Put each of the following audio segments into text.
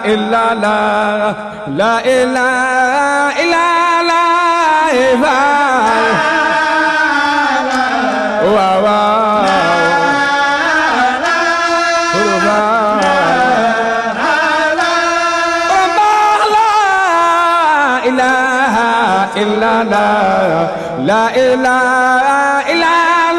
إلا الله لا إله إلا الله واو إله إلا الله لا إله إلا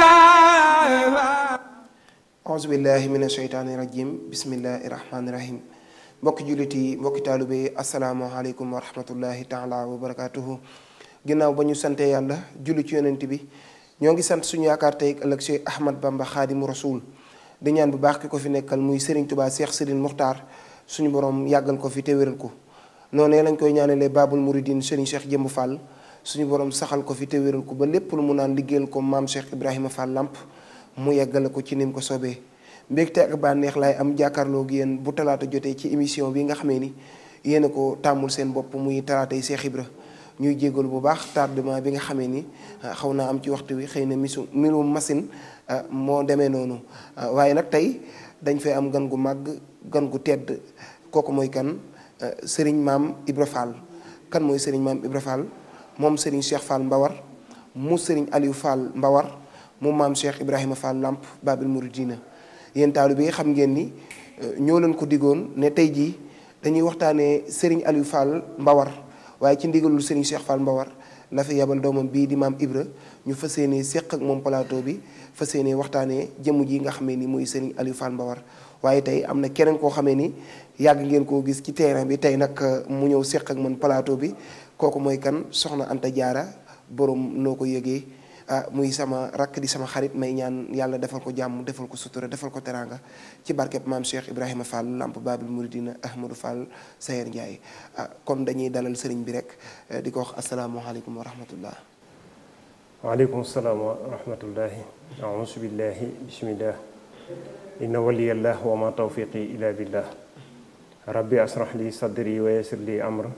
الله aousubillahi min asheytaani rajim bismillahi rahmaani rahim mbokki jullit yi mbokki taalibe yi asalaamaaleykum wa rahmatullahi taala wa barakatuhu ginnaaw ba ñu sante yàlla julli ci yonent bi ñoo ngi sant suñu yaakaar tey ëllëg Cheikh Ahmad Bamba xaadimu rasul di ñaan bu baax ki ko fi nekkal muy Serigne Touba Cheikh Sidine Muxtaar suñu borom yàggal ko fi te wéral ko noonu lañ koy ñaanalee Babul Mouridine Serigne Cheikh Jëmb Fall suñu borom saxal ko fi te wéral ko ba lépp lu mu naan liggéeyal ko maam Cheikh Ibrahima Fall Lamp mu yeggale ko ci nim ko soobee mbégte ak bànneex laay am jàkkaarloo gi yéen bu talaata jotee ci émission bi nga xamee ni yéen a ko tàmmul seen bopp muy talaatay Cheikh Ibra ñuy jégalu bu baax tardement bi nga xamee ni xaw naa am ci waxtu wi xëy na misu mbirum machine moo demee noonu waaye nag tey dañ fay am gan gu màgg gan gu tedd kooku mooy kan Serigne maam Ibra Fall kan mooy Serigne maam Ibra Fall moom Serigne Cheikh Fall Mbawar mu Serigne Aliou Fall Mbawar mu maam Cheikh Ibrahima Fall Lamp Babil Mouridina yéen taalibe yi xam ngeen ni ñoo leen ko diggoon ne tey jii dañuy waxtaanee Serigne Aliou Fall Mbawar waaye ci ndigalul Serigne Cheikh Fall Mbawar la fi yabal doomam bii di maam Ibra ñu fas yéenee séq ak moom plateau bi fas yéenee waxtaanee jëmm ji nga xamee ni muy Serigne Aliou Fall Mbawar waaye tey am na keneen koo xamee ni yàgg ngeen koo gis ci terrain bi tey nag mu ñëw séq ak man plateau bi kooku mooy kan soxna Anta Diarra borom noo ko yëgee. ah muy sama rakk di sama xarit may ñaan yàlla defal ko jàmm defal ko sutura defal ko teraanga ci barkeb maam Cheikh Ibrahima Fall Lamp Babil Mouridina Ahmadou Fall Sayer Ndiaye ah kon dañuy dalal sëriñ bi rek di ko wax asalaamualeykum wa rahmatullah waaleykum salaam wa rahmatullahi auzu billahi bismillah inna waliyallah wa ma tawfiqi ila billah rabbi asrah li sadri wa yassir li amr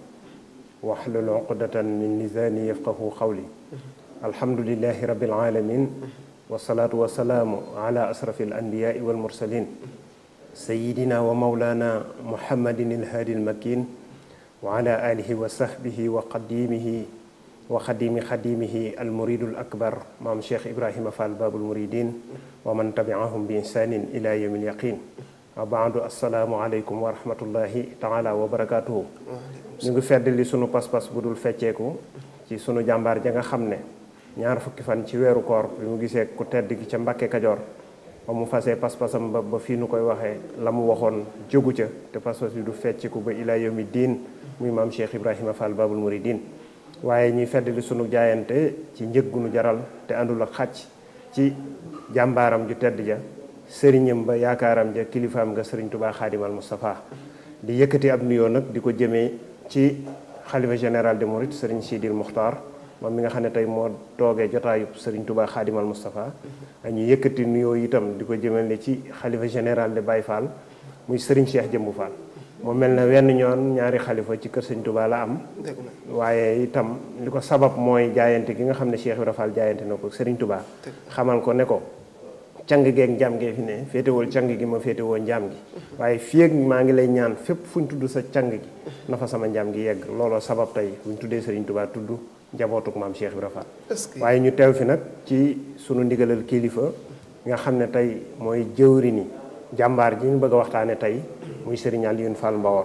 wahlul uqdatan min lisani yafqahu qawli alhamdulilahi rabil alamin wasalaatu wasalaamu ala asrafi alanbiyaai walmursalin sayidina wa maulana muhammadin ilhaadi almakin wa ala alihi wa sahbihi wa qadimihi wa xadimi xadimihi almuridu alakbar maam cheikh ibrahima fall babul muridin wa man tabiahum bi ihsanin ila yawmi alyaqin wa baadu assalaamu aleykum wa rahmatullahi taala wa barakatuhu ñu ngi feddali sunu pas-pas bu dul fecceeku ci sunu jàmbaar ja nga xam ne ñaar fukki fan ci weeru koor bi mu gisee ku tedd gi ca Mbàkke Kajoor ba mu fasee pas-pasam ba ba fii nu koy waxee la mu waxoon jógu ca te pas-pas bi du fecciku ba ilaa yawmi diin muy maam Cheikh Ibrahima Fall Babul Mouridine waaye ñuy feddali sunu jaayante ci njëg gu nu jaral te àndul ak xàcc ci jàmbaaram ju tedd ja sëriñam ba yaakaaram ja kilifaam nga sëriñ Tubaa Xaadimal Moustapha di yëkkati ab nuyoo nag di ko jëmee ci xalifa général de Mouride sëriñ Sidil Muxtaar moom mi nga xam ne tey moo toogee jotaayub Serigne Touba Xaadimal Moustapha ñu yëkkati nuyoo itam di ko jëmale ci xalifa général de Baye Fall muy Serigne Cheikh Jëmbu Fall mu mel ne wenn ñoon ñaari xalifa ci kër Serigne Touba la am waaye itam li ko sabab mooy jaayante gi nga xam ne Cheikh Ibra Fall jaayante na ko Serigne Touba xamal ko ne ko càng geeg njaam gee fi ne féetewul càng gi ma féetewoo njaam gi waaye fii ak maa ngi lay ñaan fépp fu ñu tudd sa càng gi na fa sama njaam gi yegg looloo sabab tey bu ñu tuddee Serigne Touba tudd njabootuk maam Cheikh Ibra Fall waaye ñu teew fi nag ci sunu ndigalal kilifa nga xam ne tey mooy jëwri ni jàmbaar ji ñu bëgg a waxtaane tey muy Serigne Alioune Fall Mbawar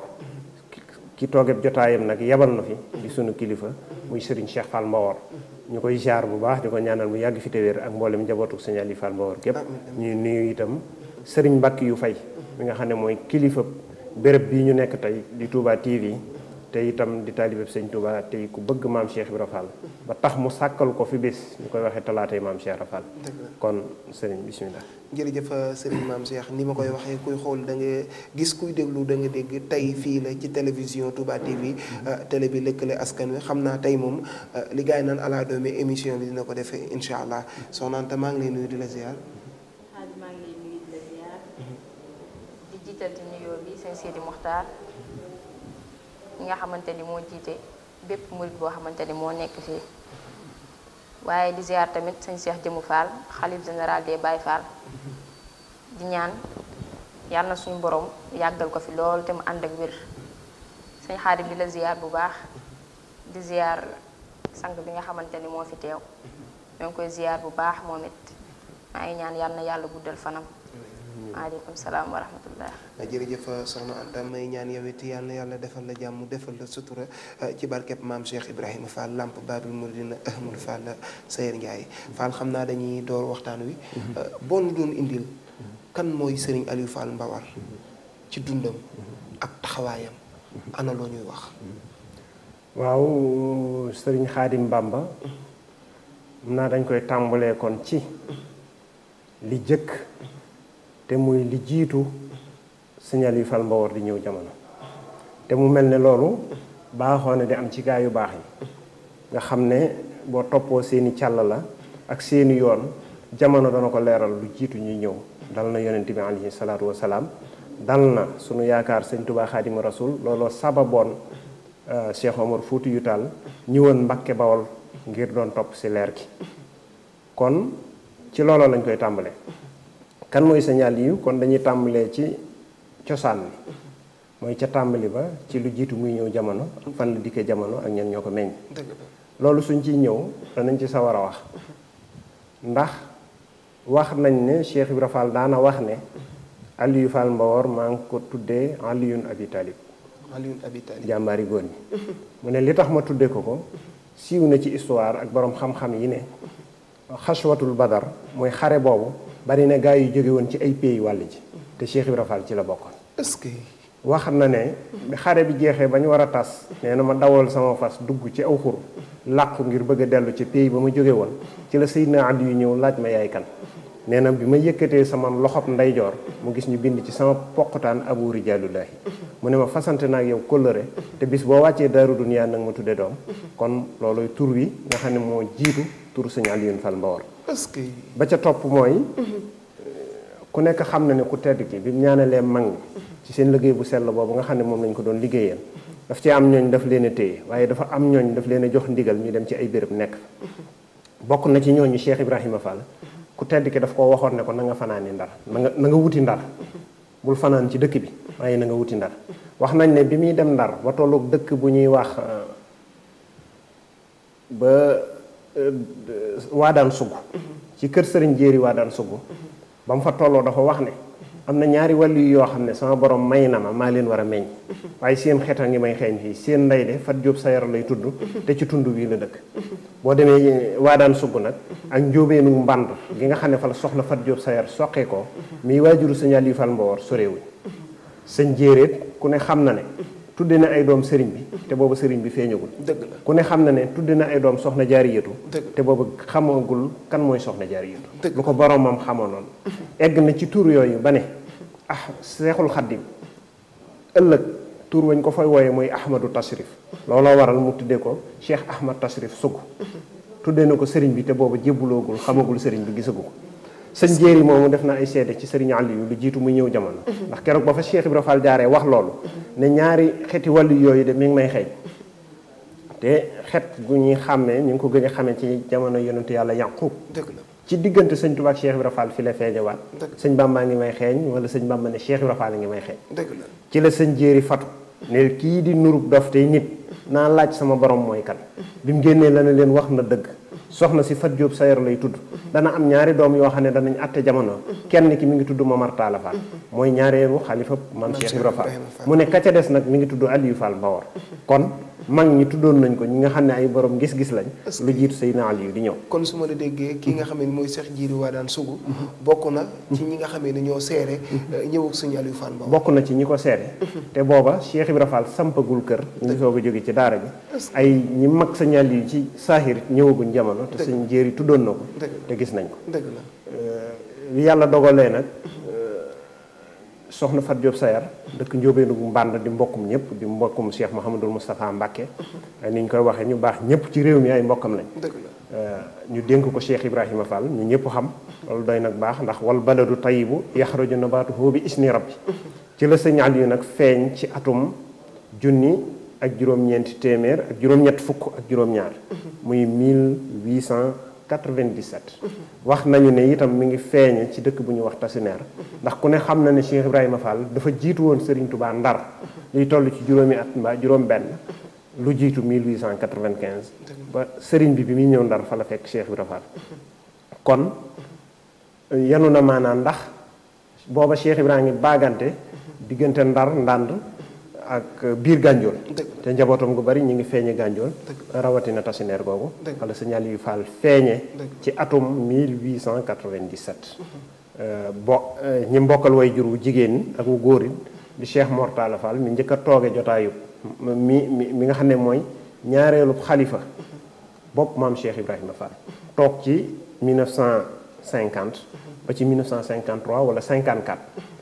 ki toogeb jotaayam nag yebal na fi di sunu kilifa muy Serigne Cheikh Fall Mbawar ñu koy ziar bu baax di ko ñaanal mu yàgg fi te wér ak mboolem njabootuk Serigne Alioune Fall Mbawar képp ñuy nuyu itam Serigne Mbacke yu fay mi nga xam ne mooy kilifa béréb bii ñu nekk tey di Touba TV te itam di taalibeb sëñ Touba tey ku bëgg maam Cheikh Ibra Fall ba tax mu sàkkal ko fi bés ñu koy waxee talaatay maam Cheikh Ibra Fall kon sëriñ bismillah jërëjëf sëriñ maam Cheikh ni ma koy waxee kuy xool da nga gis kuy déglu da nga dégg tey fii la ci télévision Touba TV télé bi lëkkale askan wi xam naa tey moom li gars yi naan ala doomi émission bi dina ko defee incha allah soxna Anta maa ngi lay nuyu di la ziar. xaaj maa ngi lay nuyu di la ziar di jiital ci nuyoo bi sëñ Sidi Mokhtar ñi nga xamante ni moo jiite bépp murit boo xamante ni moo nekk fii waaye di ziar tamit sëñ Cheikh Jëmu Fall xalif général des Baye Fall di ñaan yàlla na suñu borom yàggal ko fi lool te mu ànd ak wér sëñ Xaadim di la ziar bu baax di ziar sang bi nga xamante ni moo fi teew ñoo ngi koy ziar bu baax moom it maa ngi ñaan yàlla na yàlla guddal fanam maaleykum salaam wa rahmatullah jërëjëf soxna Anta may ñaan yow it yàlla na yàlla defal la jàmm defal la sutura ci barkeb maam Cheikh Ibrahima Fall Lamp Babil Mouridina Ahmadou Fall Sayer Ndiaye Fall xam naa dañuy door waxtaan wi boo nu doon indil kan mooy Serigne Aliou Fall Mbawar ci dundam ak taxawaayam ana loo ñuy wax waaw sëriñ xaadim Bamba mun naa dañ koy tàmbalee kon ci li jëkk te muy li jiitu signal yu fal mbawar di ñëw jamono te mu mel ne loolu baaxoo ne di am ci gaa yu baax yi nga xam ne boo toppoo seeni càll la ak seeni yoon jamono dana ko leeral lu jiitu ñuy ñëw dal na yonent bi alayhi salaatu wasalaam dal na sunu yaakaar sëñ Tuubaa xaadimu rasul looloo sababoon Cheikh Omar Fuuti yu Taal ñëwoon Mbakke Bawol ngir doon topp ci leer gi kon ci looloo lañ koy tàmbalee kan mooy signal yi kon dañuy tàmbalee ci cosaan bi mooy ca tàmbali ba ci lu jiitu muy ñëw jamono fan la dikkee jamono ak ñen ñoo ko meññ loolu suñ ciy ñëw danañ ci sawar a wax ndax wax nañ ne Cheikh Ibra Fall daana wax ne Aliou Fall Mbawor maa ngi ko tuddee Aliyun Abi Talib Alioune Abi Talib jàmbaari góor ñi mu ne li tax ma tuddee ko ko siiw na ci histoire ak borom xam-xam yi ne xaswatul badar mooy xare boobu bari na gaa yu jóge woon ci ay pays wàll ji te Cheikh Ibra Fall ci la bokkoon est-ce que wax na ne bi xare bi jeexee ba ñu war a tas nee na ma dawal sama fas dugg ci aw xur làqu ngir bëgg a dellu ci pays ba ma jóge woon ci la Seydina Ali yu ñëw laaj ma yaay kan nee na bi ma yëkkatee sama loxob ndeyjoor mu gis ñu bind ci sama poqutaan abu rijaalullahi mu ne ma fasante naa ak yow kóllëre te bis boo wàccee daaru duniyaa nag ma tudde doom kon looluy tur wi nga xam ne moo jiitu tur sëñ Alioune Fall Mbawar est-ce que ba ca topp mooy ku nekk xam na ne ku tedd ki bi mu ñaanalee mag ñi ci seen liggéey bu sell boobu nga xam ne moom lañ ko doon liggéeyal daf ci am ñooñ daf leen a téye waaye dafa am ñooñ daf leen a jox ndigal ñu dem ci ay béréb nekk bokk na ci ñooñu Cheikh Ibrahima Fall ku tedd ki daf koo waxoon ne ko na nga fanaani ndar na nga na nga wuti ndar bul fanaan ci dëkk bi waaye na nga wuti ndar wax nañ ne bi muy dem ndar ba tolloog dëkk bu ñuy wax ba waadaan sugg ci kër sëriñ jéeri waadaan sugg ba mu fa tolloo dafa wax ne am na ñaari wàllu yoo xam ne sama borom may na ma maa leen war a meññ waaye seen xet a ngi may xeeñ fii seen ndey de fat jóob sa yar lay tudd te ci tund wii la dëkk boo demee waadaan sugg nag ak njóobeenu mbànd gi nga xam ne fa la soxna fat jóob sa yar soqee ko miy waajuru sëñ Aliou Fall Mbawar soreewuñ sëñ jéeréet ku ne xam na ne tudde na ay doom sëriñ bi te boobu sëriñ bi feeñagul dëgg la ku ne xam na ne tudde na ay doom soxna jaariyatu Dëgg. te boobu xamagul kan mooy soxna jaariyatu Dëgg. lu ko boromam xamoonoon egg na ci tur yooyu ba ne ah seexul xaddim ëllëg tur wañ ko fay wooye mooy ahmadu tasrif looloo waral mu tudde ko cheikh ahmad tasrif sugg tudde na ko sëriñ bi te boobu jébbuloogul xamagul sëriñ bi gisagu ko sëñ jéeri moomu def na ay seede ci sëriñ Aliou lu jiitu muy ñëw jamono ndax keroog ba fa Cheikh Ibra Fall jaaree wax loolu ne ñaari xeeti wàllu yooyu de mi ngi may xeeñ te xet gu ñuy xàmmee ñu ngi ko gën a xamee ci jamono yonentu yàlla Yaqub dëgg la ci diggante sëñ Tuubaa ak Cheikh Ibra Fall fi la feeñewaat Dëgg. sëñ Bàmbaa ngi may xeeñ wala sëñ Bàmba ne Cheikh Ibra Fall ngi may xeeñ dëgg la ci la sëñ jéeri fatu ne kii di nurub dof tey nit naa laaj sama borom mooy kan bi mu génnee la ne leen wax na dëgg soxna si Fat Jóob Sayar lay tudd dana am ñaari doom yoo xam ne danañ atte jamono kenn ki mi ngi tudd Momar Talla Fall mooy ñaareelu xalifa maam Cheikh Ibra Fall Ibrahima Fall. mu ne ka ca des nag mi ngi tudd Aliou Fall Mbawar kon mag ñi tuddoon nañ ko ñi nga xam ne ay borom gis-gis lañ lu jiitu Seydina Aliou di ñëw kon su ma la déggee kii nga xam ne mooy Cheikh Jiiri waa daan sugu bokk na ci ñi nga xamee ne ñoo seere ñëw ak sëñ Aliou Fall Mbawar bokk na ci ñi ko seede te booba Cheikh Ibra Fall sampagul kër ñu ngi soog a jóge ci daara ji ay ñi mag sa ñàll yi ci saahir ñëwaguñ jamono te suñ jéeri tuddoon na ko Dëgg. te gis nañ ko dëgg la bi yàlla dogalee nag soxna Fat Diop Sayar dëkk njóobeenu mbànd di mbokkum ñëpp di mbokkum Cheikh Mouhamadul Moustapha Mbacke ni ñu koy waxee ñu baax ñëpp ci réew mi ay mbokkam lañ dëgg la ñu dénk ko Cheikh Ibrahima Fall ñu ñëpp xam loolu doy nag baax ndax wal baladu tayibu yaxruju nabaatuhu bi isni rabbi ci la sëñ Aliou nag feeñ ci atum junni ak juróom-ñeenti téeméer ak juróom-ñett fukk ak juróom-ñaar muy 97 wax nañu ne itam mi ngi feeñe ci dëkk bu ñuy wax Tasineer ndax ku ne xam na ne Cheikh Ibrahima Fall dafa jiitu woon Serigne Touba Ndar luy toll ci juróomi at mbaa juróom benn lu jiitu 1895 ba Serigne bi bi muy ñëw Ndar fa la fekk Cheikh Ibrahima Fall kon yanu na maanaam ndax booba Cheikh Ibrahima ngi baagante diggante Ndar Ndànd ak biir Gànjool te njabootam gu bari ñu ngi feeñe Gànjool rawatina tasineer googu wala signal yu faal feeñe ci atum 1897 bo ñi mbokkal way jur wu jigéen ñi ak wu góor yi di Cheikh Mortala Fall mi njëkk a tooge jotaayu mi mi mi nga xam ne mooy ñaareelu xalifa bopp maam Cheikh Ibrahima Fall toog ci 1950 ba ci 1953 wala 54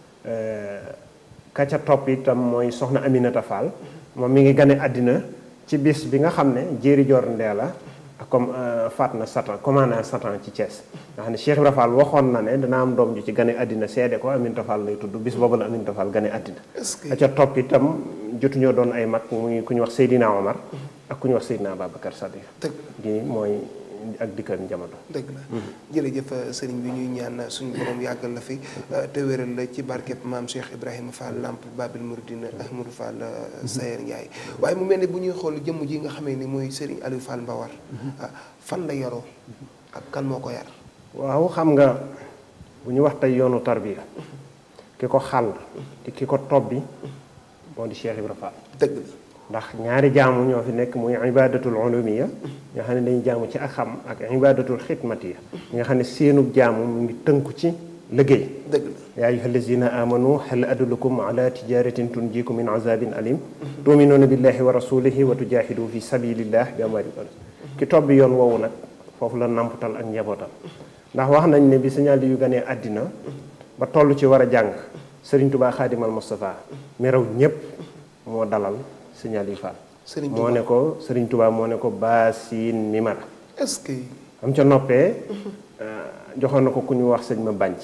ka ca topp itam mooy soxna Aminata Fall moom mi ngi gane àddina ci bis bi nga xam ne jéeri jor ndee la ak comme faat na satan commandant satan ci Thiès nga xam ne Cheikh Ibra Fall waxoon na ne dana am doom ju ci gane àddina seede ko Aminata Fall lay tudd bis boobu la Aminata Fall gane àddina ka ca topp itam jotuñoo doon ay mag muy ku ñu wax Seydina Omar ak ku ñu wax Seydina Babacar Sadiq gi mooy ak dikkal jamono. dëgg la jërëjëf sëriñ bi ñuy ñaan suñu borom yàggal la fi te wéral la ci barkeb maam Cheikh Ibrahima Fall Lamp Babil Mouridina Ahmadou Fall Sayer Ndiaye waaye mu mel ne bu ñuy xool jëmm ji nga xamee ni mooy sëriñ Aliou Fall Mbawar fan la yaroo ak kan moo ko yar. waaw xam nga bu ñu wax tey yoonu tarbiya ki ko xàll te ki ko tobbi moo di Cheikh Ibrahima Fall. dëgg la. ndax ñaari jaamu ñoo fi nekk muy ibadatul ulumiya nga xam ne dañuy jaamu ci ak xam ak ibadatul xidmatiya nga xam ne seenub jaamu mu ngi tënku ci liggéey dëgg la yaa ayuha allazina amanu hal adullukum ala tijaratin tunjikum min azabin alim tuminuuna billahi wa rasulihi wa tujahidu fi sabilillah bi amwalikum ki tobbi yoon woowu nag foofu la namputal ak njabootam ndax wax nañ ne bi signal yu ganee àddina ba toll ci war a jàng Sëriñ Tubaa Xaadimal Mustafa mi raw ñépp moo dalal signal yi Fall Sëriñ moo ne ko Sëriñ Tuubaa moo ne ko baasin mimara est-ce que. am ca noppee joxoon na ko ku ñu wax sëñ ma bànc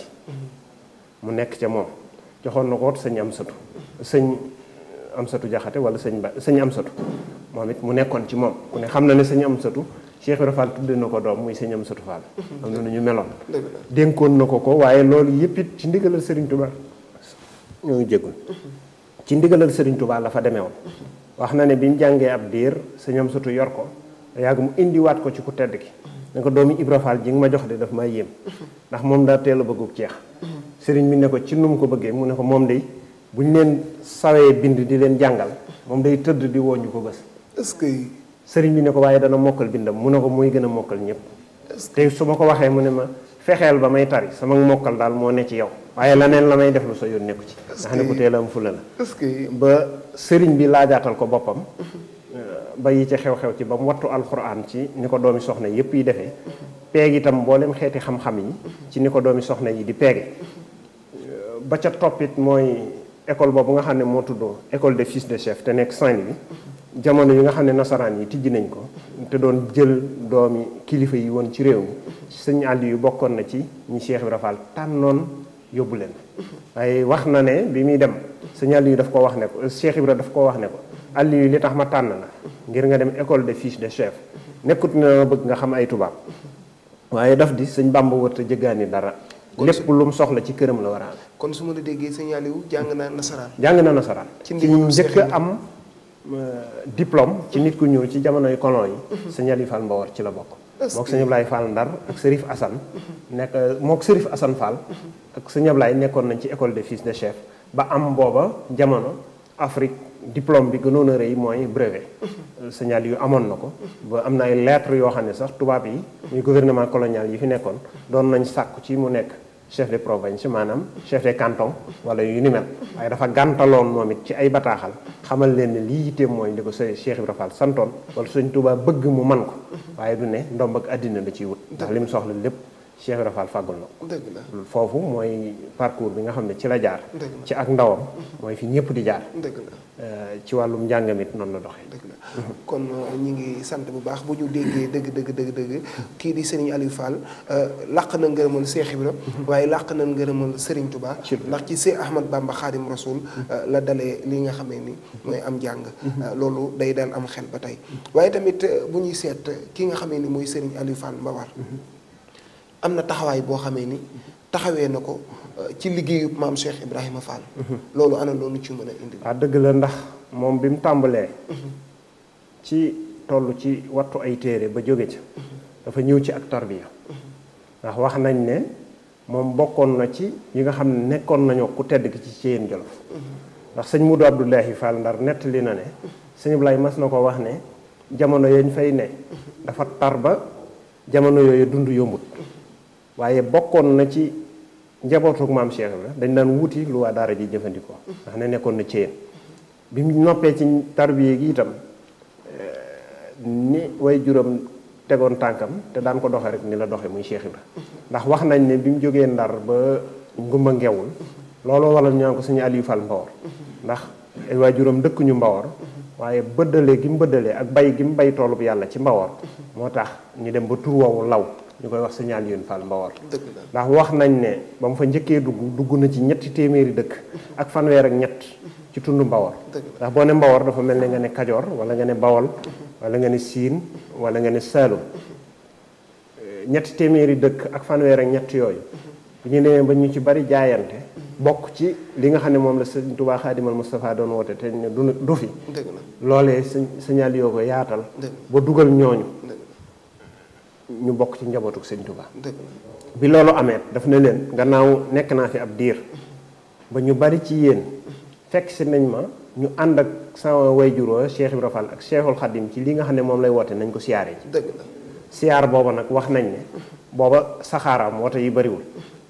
mu nekk ca moom joxoon na ko sëñ am satu sëñ am satu jaxate wala sëñ ba sëñ am satu moom it mu nekkoon ci moom ku ne xam na ne sëñ am satu Cheikh Ibra Fall tudde na ko doom muy sëñ am satu Fall am na nu ñu meloon dëgg la dénkoon na ko ko waaye loolu yëpp it ci ndigalal Sëriñ Tuubaa ñoo ngi jéggul ci ndigalal Sëriñ Tuubaa la fa demee woon wax na ne bi mu jàngee ab diir sëñ am satu yor ko yàgg mu indiwaat ko ci ku tedd ki ne ko doomi Ibra Fall ji nga ma jox de daf may yéem ndax moom daa teel a bëggub ceex sëriñ bi ne ko ci nu mu ko bëggee mu ne ko moom day bu ñu leen sawee bind di leen jàngal moom day tëdd di woññu ko bés est-ce que. sëriñ bi ne ko waaye dana mokkal bindam mu ne ko muy gën a mokkal ñëpp te su ma ko waxee mu ne ma fexeel ba may tari sama mokkal daal moo ne ci yow waaye leneen la may def lu sa yoon nekku ci nga xam ne ku teel a am fula la est-ce que. ba sëriñ bi laajaatal ko boppam ba yi ci xew-xew ci ba mu wattu alxuraan ci ni ko doomi soxna yépp yi defee peeg itam mboolem xeeti xam-xam yi ci ni ko doomi soxna yi di peege ba ca toppit mooy école boobu nga xam ne moo tuddoo école des fils de chef te nekk Saint-Louis jamono yi nga xam ne nasaraan yi tijji nañ ko te doon jël doomi kilifa yi woon ci réew mi sëñ àll yu bokkoon na ci ñi Cheikh Ibra Fall tànnoon yóbbu leen waaye wax na ne bi muy dem sëñ àll yu daf ko wax ne ko Cheikh Ibra daf ko wax ne ko àll yu li tax ma tànn la ngir nga dem école des fils de chef nekkut ne ma bëgg nga xam ay tubaab waaye daf di sëñ Bàmba wërta jëggaani dara lépp lu mu soxla ci këram la war a am kon su ma la déggee sëñ Aliou jàng naa nasaraan. jàng na nasaraan Ci ci ndigalu njëkk Cheikh am diplôme ci nit ku ñuul ci jamonoy colon yi sëñ Ali Fall Mbawar ci la bokk Est-ce mook que- sëñ Ablaye Fall Ndar ak Sërif Assane nekk mook Sërif Assane Fall ak sëñ Ablaye nekkoon nañ ci école des fils de chef ba am booba jamono Afrique diplôme bi gënoon a rëy mooy brevet sëñ Ali yu amoon na ko ba am na ay lettres yoo xam ne sax tubaab yi muy gouvernement colonial yi fi nekkoon doon nañ sàkku ci mu nekk chef de province maanaam chef de canton wala yu ni mel waaye dafa gàntaloon moom it ci ay bataaxal xamal leen ne lii yitteem mooy li ko sa Cheikh Ibra Fall santoon wala Sëñ Tuubaa bëgg mu man ko waaye du ne ndomb ak àddina la ciy wut ndax li mu soxla lépp Cheikh Ibra Fall fàggul na ko dëgg la foofu mooy parcours bi nga xam ne ci la jaar dëgg la ci ak ndawam mooy fi ñëpp di jaar dëgg la Euh, ci wàllum njàngamit noonu la doxee dëgg la kon ñi ngi sant bu baax bu ñu déggee dëgg dëgg dëgg dëgg kii di Serigne Aliou Fall làq na ngërëmal Cheikh Ibra waaye làq na ngërëmal Serigne Touba ndax ci Cheikh Ahmad Bamba Khadim Rasoul la dalee li nga xamee ni mooy am jàng loolu day daan am xel ba tey waaye tamit bu ñuy seet ki nga xamee ni mooy Serigne Aliou Fall Mbawar am na taxawaay boo xamee ni taxawee na ko ci liggéeyu maam Cheikh Ibrahima Fall loolu ana loolu ci mën a indi waaw dëgg la ndax moom bi mu tàmbalee ci toll ci wattu ay téere ba jóge ca dafa ñëw ci ak tarbiya ndax wax nañ ne moom bokkoon na ci yi nga xam ne nekkoon nañoo ku tedd ki ci Ceyeen Jolof ndax sëñ Mudu Abdullahi Fall Ndar nettali na ne sëñ Ablaay mas na ko wax ne jamono yañ fay ne dafa tar ba jamono yooyu dund yombut waaye bokkoon na ci njabootuk maam Cheikh la dañ daan wuti lu waa daara ji jëfandikoo ndax ne nekkoon na Ceyeen bi mu noppee ci tarbiya gi itam ni way juróom tegoon tànkam te daan ko doxe rek ni la doxe muy Cheikh Ibra ndax wax nañ ne bi mu jógee ndar ba ngumba ngewul looloo waral ñu naan ko suñu Aliou Fall Mbawar ndax ay way juróom dëkkuñu Mbawar waaye bëddale gi mu bëddalee ak bay gi mu bay toolub yàlla ci Mbawar moo tax ñu dem ba tur woowu law ñu koy wax suñu Aliou Fall Mbawar dëgg la ndax wax nañ ne ba mu fa njëkkee dugg dugg na ci ñetti téeméeri dëkk ak fanweer ak ñett ci tund Mbawar dëgg la ndax boo ne Mbawar dafa mel ne nga ne Kajoor wala nga ne Bawol wala nga ne Siin wala nga ne Saalum ñetti téeméeri dëkk ak fanweer ak ñett yooyu bu ñu demee ba ñu ci bari jaayante bokk ci li nga xam ne moom la sëñ Tuubaa Xaadimal Mustafaa doon woote te ne du du fi dëgg la loolee sëñ signal yoo ko yaatal dëgg ba dugal ñooñu dëgg ñu bokk ci njabootuk sëñ Tuubaa dëgg la bi loolu amee daf ne leen gannaaw nekk naa fi ab diir ba ñu bari ci yéen fekk si nañ ma ñu ànd ak sama wayjur wa Cheikh Ibra Fall ak Cheikhul Khadim ci li nga xam ne moom lay woote nañ ko siyaare ji dëgg la siyaar booba nag wax nañ ne booba saxaaraam woto yi bariwul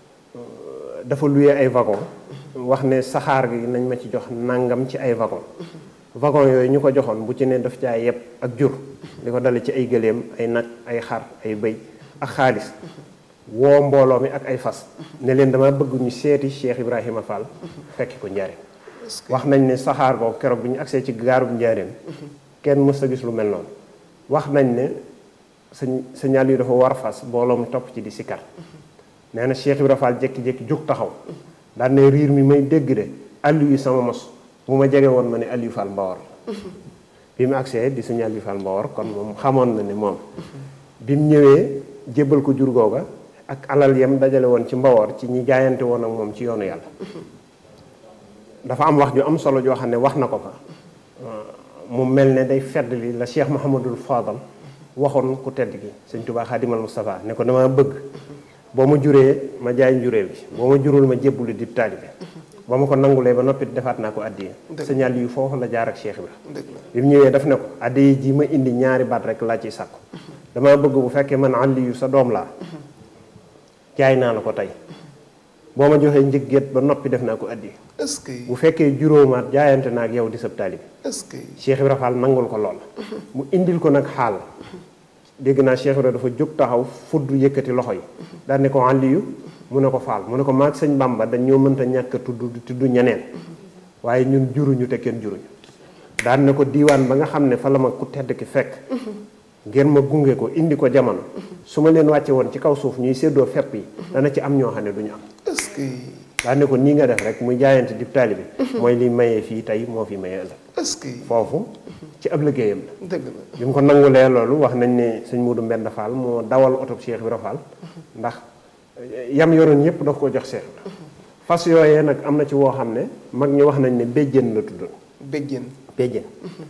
dafa luye ay wagon wax ne saxaar gi nañ ma ci jox nangam ci ay wagon wagon yooyu ñu ko joxoon bu ci ne daf caa yeb ak jur li ko dale ci ay gëléem ay nag ay xar ay bëy ak xaalis woo mbooloo mi ak ay fas ne leen dama bëgg ñu seeti Cheikh Ibrahima Fall fekki ko njaareem wax nañ ne saxaar boobu keroog bi ñu agsee ci gaarub njaareem kenn mës a gis lu mel noonu wax nañ ne sëñ sëñaal yu dafa war fas mbooloo mi topp ci di sikar nee na Cheikh Ibrahima Fall jékki-jékki jóg taxaw daan ne riir mi may dégg de Aliou sama mos bu ma jege woon ma ne Aliou Fall Mbawar bi mu agsee di sëñ Aliou Fall Mbawar kon moom xamoon na ne moom bi mu ñëwee jébbal ko jur googa ak alal yam dajale woon ci Mbawar ci ñi jaayante woon ak moom ci yoonu yàlla dafa am wax ju am solo joo xam ne wax na ko fa mu mel ne day fedd li la Cheikh Mouhamadul Fadal waxoon ku tedd gi sëñ Tuubaa Xaadimal Moustapha ne ko dama bëgg boo ma juree ma jaay njureel bi boo ma jurul ma jébbuli di taalibe ba ma ko nangulee ba noppi defaat naa ko addiya signal yu foofu la jaar ak Cheikh Ibra dëgg la bi mu ñëwee daf ne ko addiya ji ma indi ñaari baat rek laa ciy sàkku dama bëgg bu fekkee man àlli yu sa doom laa jaay naa la ko tey boo ma joxee njëggeet ba noppi def naa ko addiya est-ce que bu fekkee juróomaat jaayante naa ak yow di sab taalibe est-ce que Cheikh Ibra Fall nangul ko lool mu indil ko nag xaal dégg naa Cheikh Ibra dafa jóg taxaw fudd yëkkati loxo yi daan ne ko àlliyu mu ne ko faal mu ne ko maag sëñ Bamba dañ ñoo mënta ñàkk a tudd tudd ñeneen waaye ñun juruñu te kenn juruñu daan ne ko diiwaan ba nga xam ne fa la ma ku tedd ki fekk ngeen ma gunge ko indi ko jamono su ma leen wàcce woon ci kaw suuf ñuy séddoo fepp yi dana ci am ñoo xam ne duñu am est-ce que daan ne ko nii nga def rek muy jaayante di taalibe mooy li mayee fii tey moo fi mayee ëllëg est-ce que foofu ci ab liggéeyam la dëgg la bi mu ko nangulee loolu wax nañ ne sëñ Modou Mbend Fall moo dawal oto Cheikh Ibra Fall ndax yam yoroon yëpp daf ko jox Cheikh Ibra fas yooyee nag am na ci woo xam ne mag ñi wax nañ ne béjjén la tuddoon béjjén béjjén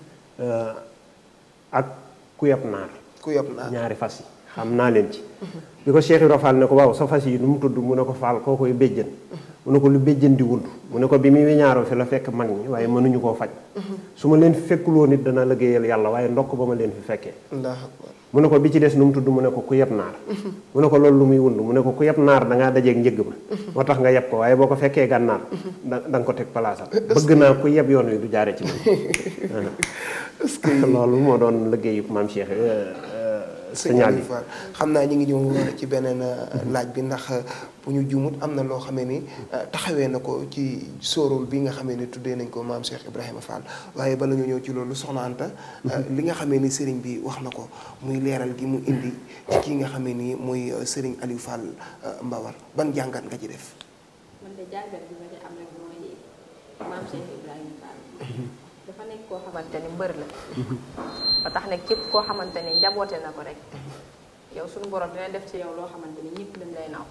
ak ku yab naar ku yob naa ñaari fas yi xam naa leen ci bi ko Cheikh Ibra Fall ne ko waaw sa fas yi nu mu tudd mu ne ko Fall koo koy béjjén mu ne ko lu béjjén di wund mu ne ko bi muy ñaaroo fi la fekk mag ñi waaye mënuñu koo faj su ma leen fi fekkuloo nit dana liggéeyal yàlla waaye ndokk ba ma leen fi fekkee allahu akbar mu ne ko bi ci des nu mu tudd mu ne ko ku yeb naar mu ne ko loolu lu muy wund mu ne ko ku yeb naar da ngaa dajeeg njëgg ma moo tax nga yeb ko waaye boo ko fekkee gànnaar da da nga ko teg palaasam bëgg naa ku yeb yoon wi du jaare ci man est-ce que loolu moo doon liggéeyu maam Cheikh sëñ Aliou Fall xam naa ñu ngi ñëw ci beneen laaj bi ndax bu ñu juumut am na loo xamee ni taxawee na ko ci sóoróol bi nga xamee ni tuddee nañ ko maam Cheikh Ibrahima Fall waaye bala ñu ñëw ci loolu soxna Anta li nga xamee ni sëriñ bi wax na ko muy leeral gi mu indi ci kii nga xamee ni muy sëriñ Aliou Fall Mbawar ban jàngat nga ci def. man de jàngat bi ma ci am rek mooy maam Cheikh Ibrahima Fall. dafa nekk koo xamante ni mbër la. ba tax ne képp koo xamante ni njaboote na ko rek yow suñu borom dina def ci yow loo xamante ni ñëpp dañ lay naw.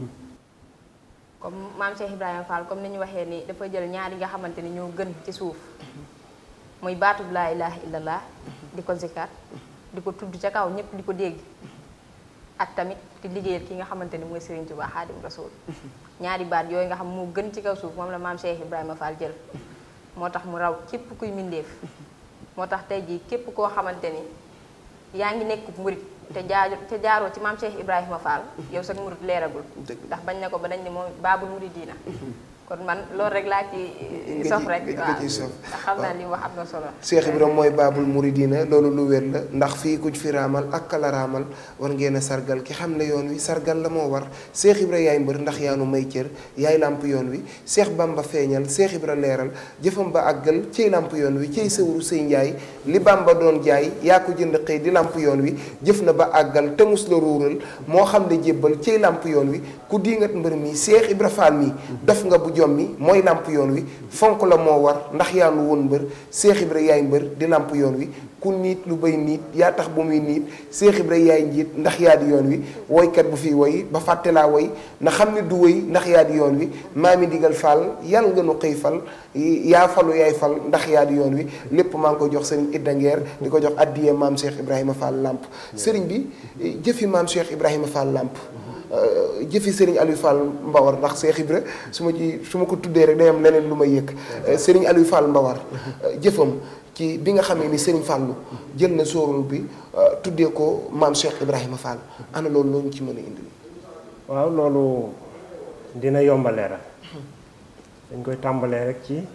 comme maam Cheikh Ibrahima Fall comme ni ñu waxee ni dafa jël ñaar yi nga xamante ni ñoo gën ci suuf muy baatub laa ilaha illallah di ko zikar di ko tudd ca kaw ñëpp di ko dégg ak tamit di liggéeyal ki nga xamante ni mooy Serigne Touba Xaadim Rasul ñaari baat yooyu nga xam moo gën ci kaw suuf moom la maam Cheikh Ibrahima Fall jël moo tax mu raw képp kuy mindeef moo tax tey jii képp koo xamante ni yaa ngi nekk murit te jaaro te jaaroo ci maam Cheikh Ibrahima Fall yow sax murit leeragul ndax bañ na ko ba dañ ne moom baabul muridina kon man loolu rek laa ci sof rek waaw ndax xam naa li wax am na solo Cheikh Ibrahima mooy baabul muridina loolu lu wér la ndax fii ku fi raamal ak kala raamal war ngeen a sargal ki xam ne yoon wi sargal la moo war Cheikh Ibrahima yaay mbër ndax yaanu may cër yaay làmp yoon wi Cheikh Bamba feeñal Cheikh Ibrahima leeral jëfam ba àggal ciy làmp yoon wi ciy sëwru sëy njaay li Bamba doon jaay yaa ko jënd xëy di làmp yoon wi jëf na ba àggal te mus la ruural moo xam ne jébbal ciy làmp yoon wi ku diingat mbër mi Cheikh Ibrahima Fall mi def nga bu jommi mooy làmp yoon wi fonk la moo war ndax yaa nu woon mbër Cheikh Ibra yaay mbër di làmp yoon wi ku niit lu bay niit yaa tax bu muy niit Cheikh Ibra yaay njiit ndax yaa di yoon wi woykat bu fi woy ba fàtte laa woy na xam ne du woy ndax yaa di yoon wi maami digal Fall yàlla nga nu xëy fal yaa falu yaay fal ndax yaa di yoon wi lépp maa ngi ko jox sëriñ Idda Ngeer di ko jox addiyee maam Cheikh Ibrahima Fall làmp sëriñ bi jëfi maam Cheikh Ibrahima Fall làmp jëfi Serigne Aliou Fall Mbawar ndax Cheikh Ibra su ma ci su ma ko tuddee rek day am leneen lu may yëg Serigne Aliou Fall Mbawar jëfam ci bi nga xamee ni Serigne Fallou jël na sóorul bi tuddee ko maam Cheikh Ibrahima Fall ana loolu loo ñu ci mën a indi. waaw loolu dina yomba leeral dañ koy tàmbalee rek ci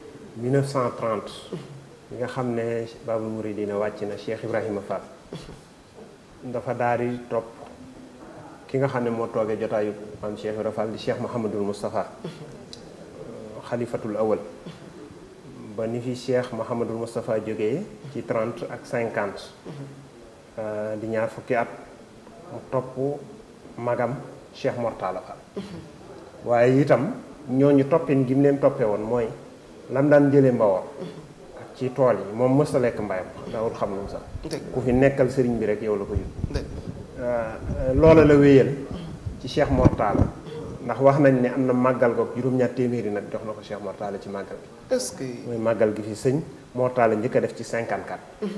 1930 bi nga xam ne Babul Mouridina wàcc na Cheikh Ibrahima Fall dafa daal di topp. ki nga xam ne moo toogee jotaayu maam Cheikh Ibra Fall di Cheikh Mouhamadul Moustapha xalifatul awal ba ni fi Cheikh Mouhamadul Moustapha jógee ci 30 ak 50 di ñaar fukki at mu topp magam Cheikh Mortala Fall waaye itam ñooñu toppin gi mu leen toppee woon mooy lam daan jëlee mbawor ak ci tool yi moom mës a lekk mbayam daawul xam lu mu sax ku fi nekkal sëriñ bi rek yow la ko yóbbu loola la wéyal ci Cheikh Mortala ndax wax nañ ne am na màggal ko juróom-ñaar téeméeri nag jox na ko Cheikh Mortala ci màggal bi est-ce que. mooy màggal gi fi sëñ Mortala njëkk a def ci 54.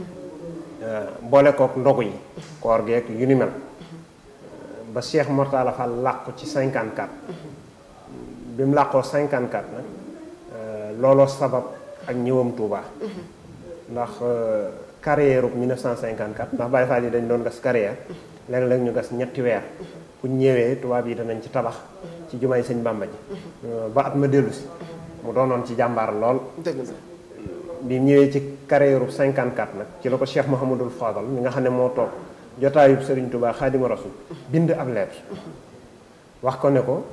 boole kook ndogu yi koor geek yu ni mel ba Cheikh Mortala Fall làqu ci 54 bi mu làqoo 54 nag looloo sabab ak ñëwam Touba ndax carrière ub 1954 ndax Baye Fall yi dañ doon gas carrière léeg-léeg ñu gas ñetti weer bu ñëwee tubaab yi danañ ci tabax ci jumaay sëñ Bàmba ji ba at ma dellu si mu doonoon ci jàmbaar lool dëgg la bi ñëwee ci carrière 54 nag ci la ko Cheikh Mouhamadul Fadal mi nga xam ne moo toog jotaayub Serigne Touba Xaadimu Rasul bind ab lettre wax ko ne ko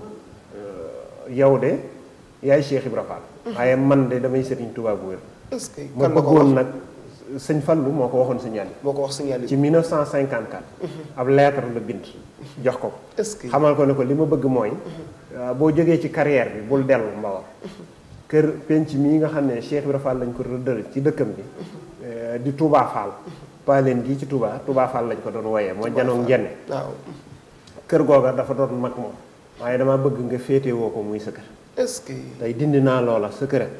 yow de yaay Cheikh Ibra Fall waaye man de damay Serigne Touba bu wér est-ce que ma kan la ko bëggoon wax nag sëñ Fallu moo ko waxoon sëñ Aliou moo ko wax signalé ci 1954 ab lettre la bind jox ko ko est-ce que xamal ko ne ko li ma bëgg mooy boo jógee ci carrière bi bul dellu Mbawar kër penc mii nga xam ne Cheikh Ibra Fall lañ ko rëddal ci dëkkam bi di Touba Fall paaleen gii ci Touba Touba Fall lañ ko doon wooyee moo janoog njenne waaw kër googa dafa doon mag moom waaye dama bëgg nga féetewoo ko muy sa kër est-ce que tey dindi naa loola sa kër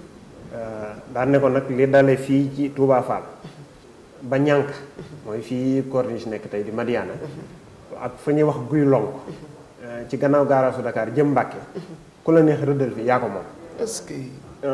daan ne ko nag li dale fii ci Touba Fall ba ñànk mooy fii corniche nekk tey di Madiana ak fa ñuy wax guy lonk ci gannaaw gaaraasu Dakar jëm Mbàkke ku la neex rëddal fi yaa ko moom est-ce que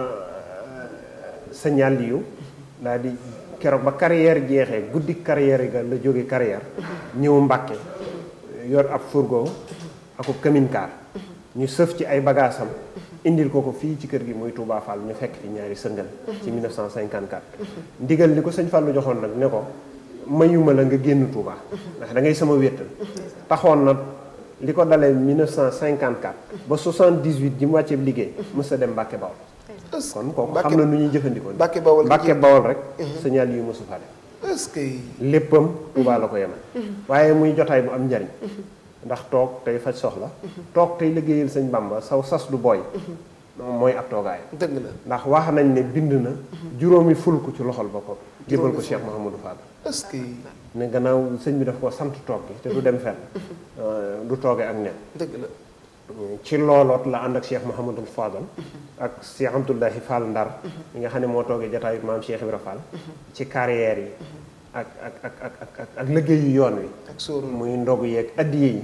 signal yu daal di keroog ba carrière jeexee guddi carrière ga la jóge carrière ñëw Mbàkke yor ab fourgon aku kaminkaar ñu sëf ci ay bagaasam indil ko ko fii ci kër gi muy Touba Fall ñu fekk fi ñaari sëngal ci 1954 ndigal li ko sëñ Fallu joxoon nag ne ko mayuma la nga génn Touba ndax da ngay sama wéttal taxoon na li ko dalee 1954 ba 78 ji mu wàccee liggéey mës a dem Mbàkke Bawol est-ce kon kooku Mbàkke- xam na nu ñuy jëfandikoo Mbàkke Bawol gi Mbàkke Bawol rek signal yu mësu fa dem est-ce que léppam Touba la ko yemal waaye muy jotaay bu am njariñ ndax toog tey faj soxla toog tey liggéeyal sëñ Bamba saw sas du booy mooy ab toogaay dëgg la ndax wax nañ ne bind na juróomi fulku ci loxol boppam jébal ko Cheikh Mouhamadou Fadal est-ce que ne gannaaw sëñ bi daf ko sant toog gi te du dem fenn du tooge ak nen dëgg la ci looloot la ànd ak Cheikh Mouhamadou Fadal ak Cheikh Abdoulahi Fall Ndar mi nga xam ne moo toogee jotaayu maam Cheikh Ibra Fall ci carrière yi ak ak ak ak ak ak ak liggéey yu yoon wi ak sóoru muy ndogu yeeg addiye yi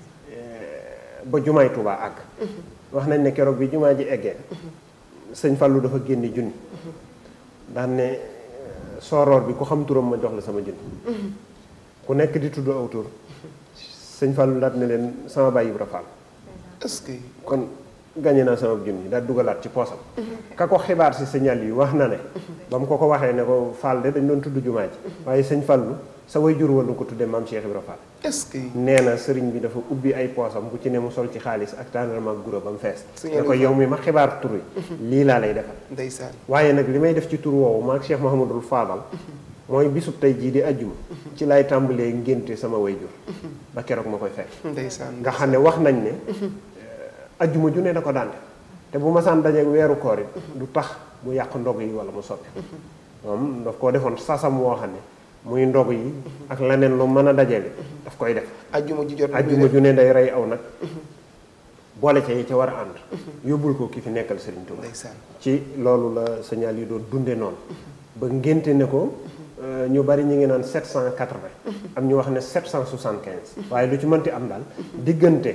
ba jumaay Tuubaa àgg wax nañ ne keroog bi jumaa ji eggee sëñ Fallou dafa génne junni daan ne sooroor bi ku xam turam ma jox la sama junni ku nekk di tudd aw tur sëñ Fallou daat ne leen sama baay Ibra Fall est-ce que kon gañe naa sama junni daal dugalaat ci poosam ka ko xibaar si signal yi wax na ne ba mu ko ko waxee ne ko Fall de dañ doon tudd jumaa ji waaye sëñ Fallou sa way jur wala ko tuddee maam Cheikh Ibra Fall est-ce que nee na sëriñ bi dafa ubbi ay poosam bu ci ne mu sol ci xaalis ak tàndarma ak guro ba mu fees Signal ne ko yi yow mi ma xibaar tur wi lii laa lay defal ndeysaan waaye nag li may def ci tur woowu maag Cheikh Mouhamadul Fadal mooy bisub tey jii di ajjuma ci lay tàmbalee ngénte sama way jur ba keroog ma koy fekk ndeysaan nga xam ne wax nañ ne ajjuma ju ne da ko daan def te bu ma saan dajeeg weeru koor it du tax mu yàq ndog yi wala mu soppi moom daf koo defoon sasam woo xam ne muy ndog yi ak leneen lu mën a dajale daf koy def ajjuma ji jot ajjuma ju ne day rey aw nag boole ca yi ca war a ànd yóbbul ko ki fi nekkal Serigne Touba ndeysaan ci loolu la signal yi doon dunde noonu ba ngénte ne ko euh, ñu bari ñu ngi naan 780 am ñu wax ne 775 waaye lu ci mënti am daal diggante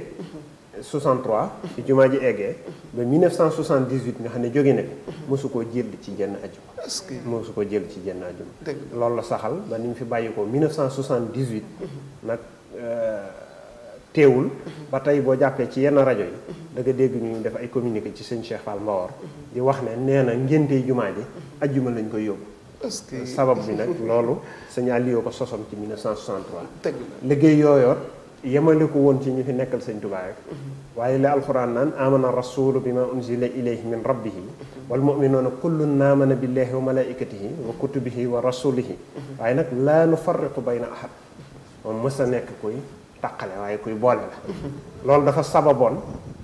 63 ci jumaa ji eggee ba 1978 nga xam ne jóge na fi mosu koo jël ci jenn ajjuma est-ce que mosu ko jël ci jenn ajjuma dëgg la loolu la saxal ba ni mu fi bàyyi ko 1978 nag euh, teewul ba tey boo jàppee ci yenn rajo yi da nga dégg ñu def ay communiqué ci sëñ Cheikh Fall Mbawar di wax ne nee na ngénte jumaa ji ajjuma lañ koy yóbbu est-ce que sabab bi nag loolu sëñ Aliou ko sosoon ci 1963 dëgg la liggéey yooyoot yemale ko woon ci ñu fi nekkal sëñ Tuubaa rek waaye la alxuraan naan amana rasulu bi ma unzila ilayhi min rabbihi wal muminuuna kullun aamana billahi wa malaikatihi wa kutubihi wa rasulihi waaye nag laa nufarriqu bayna ahad moom mës a nekk kuy taqale waaye kuy boole la loolu dafa sababoon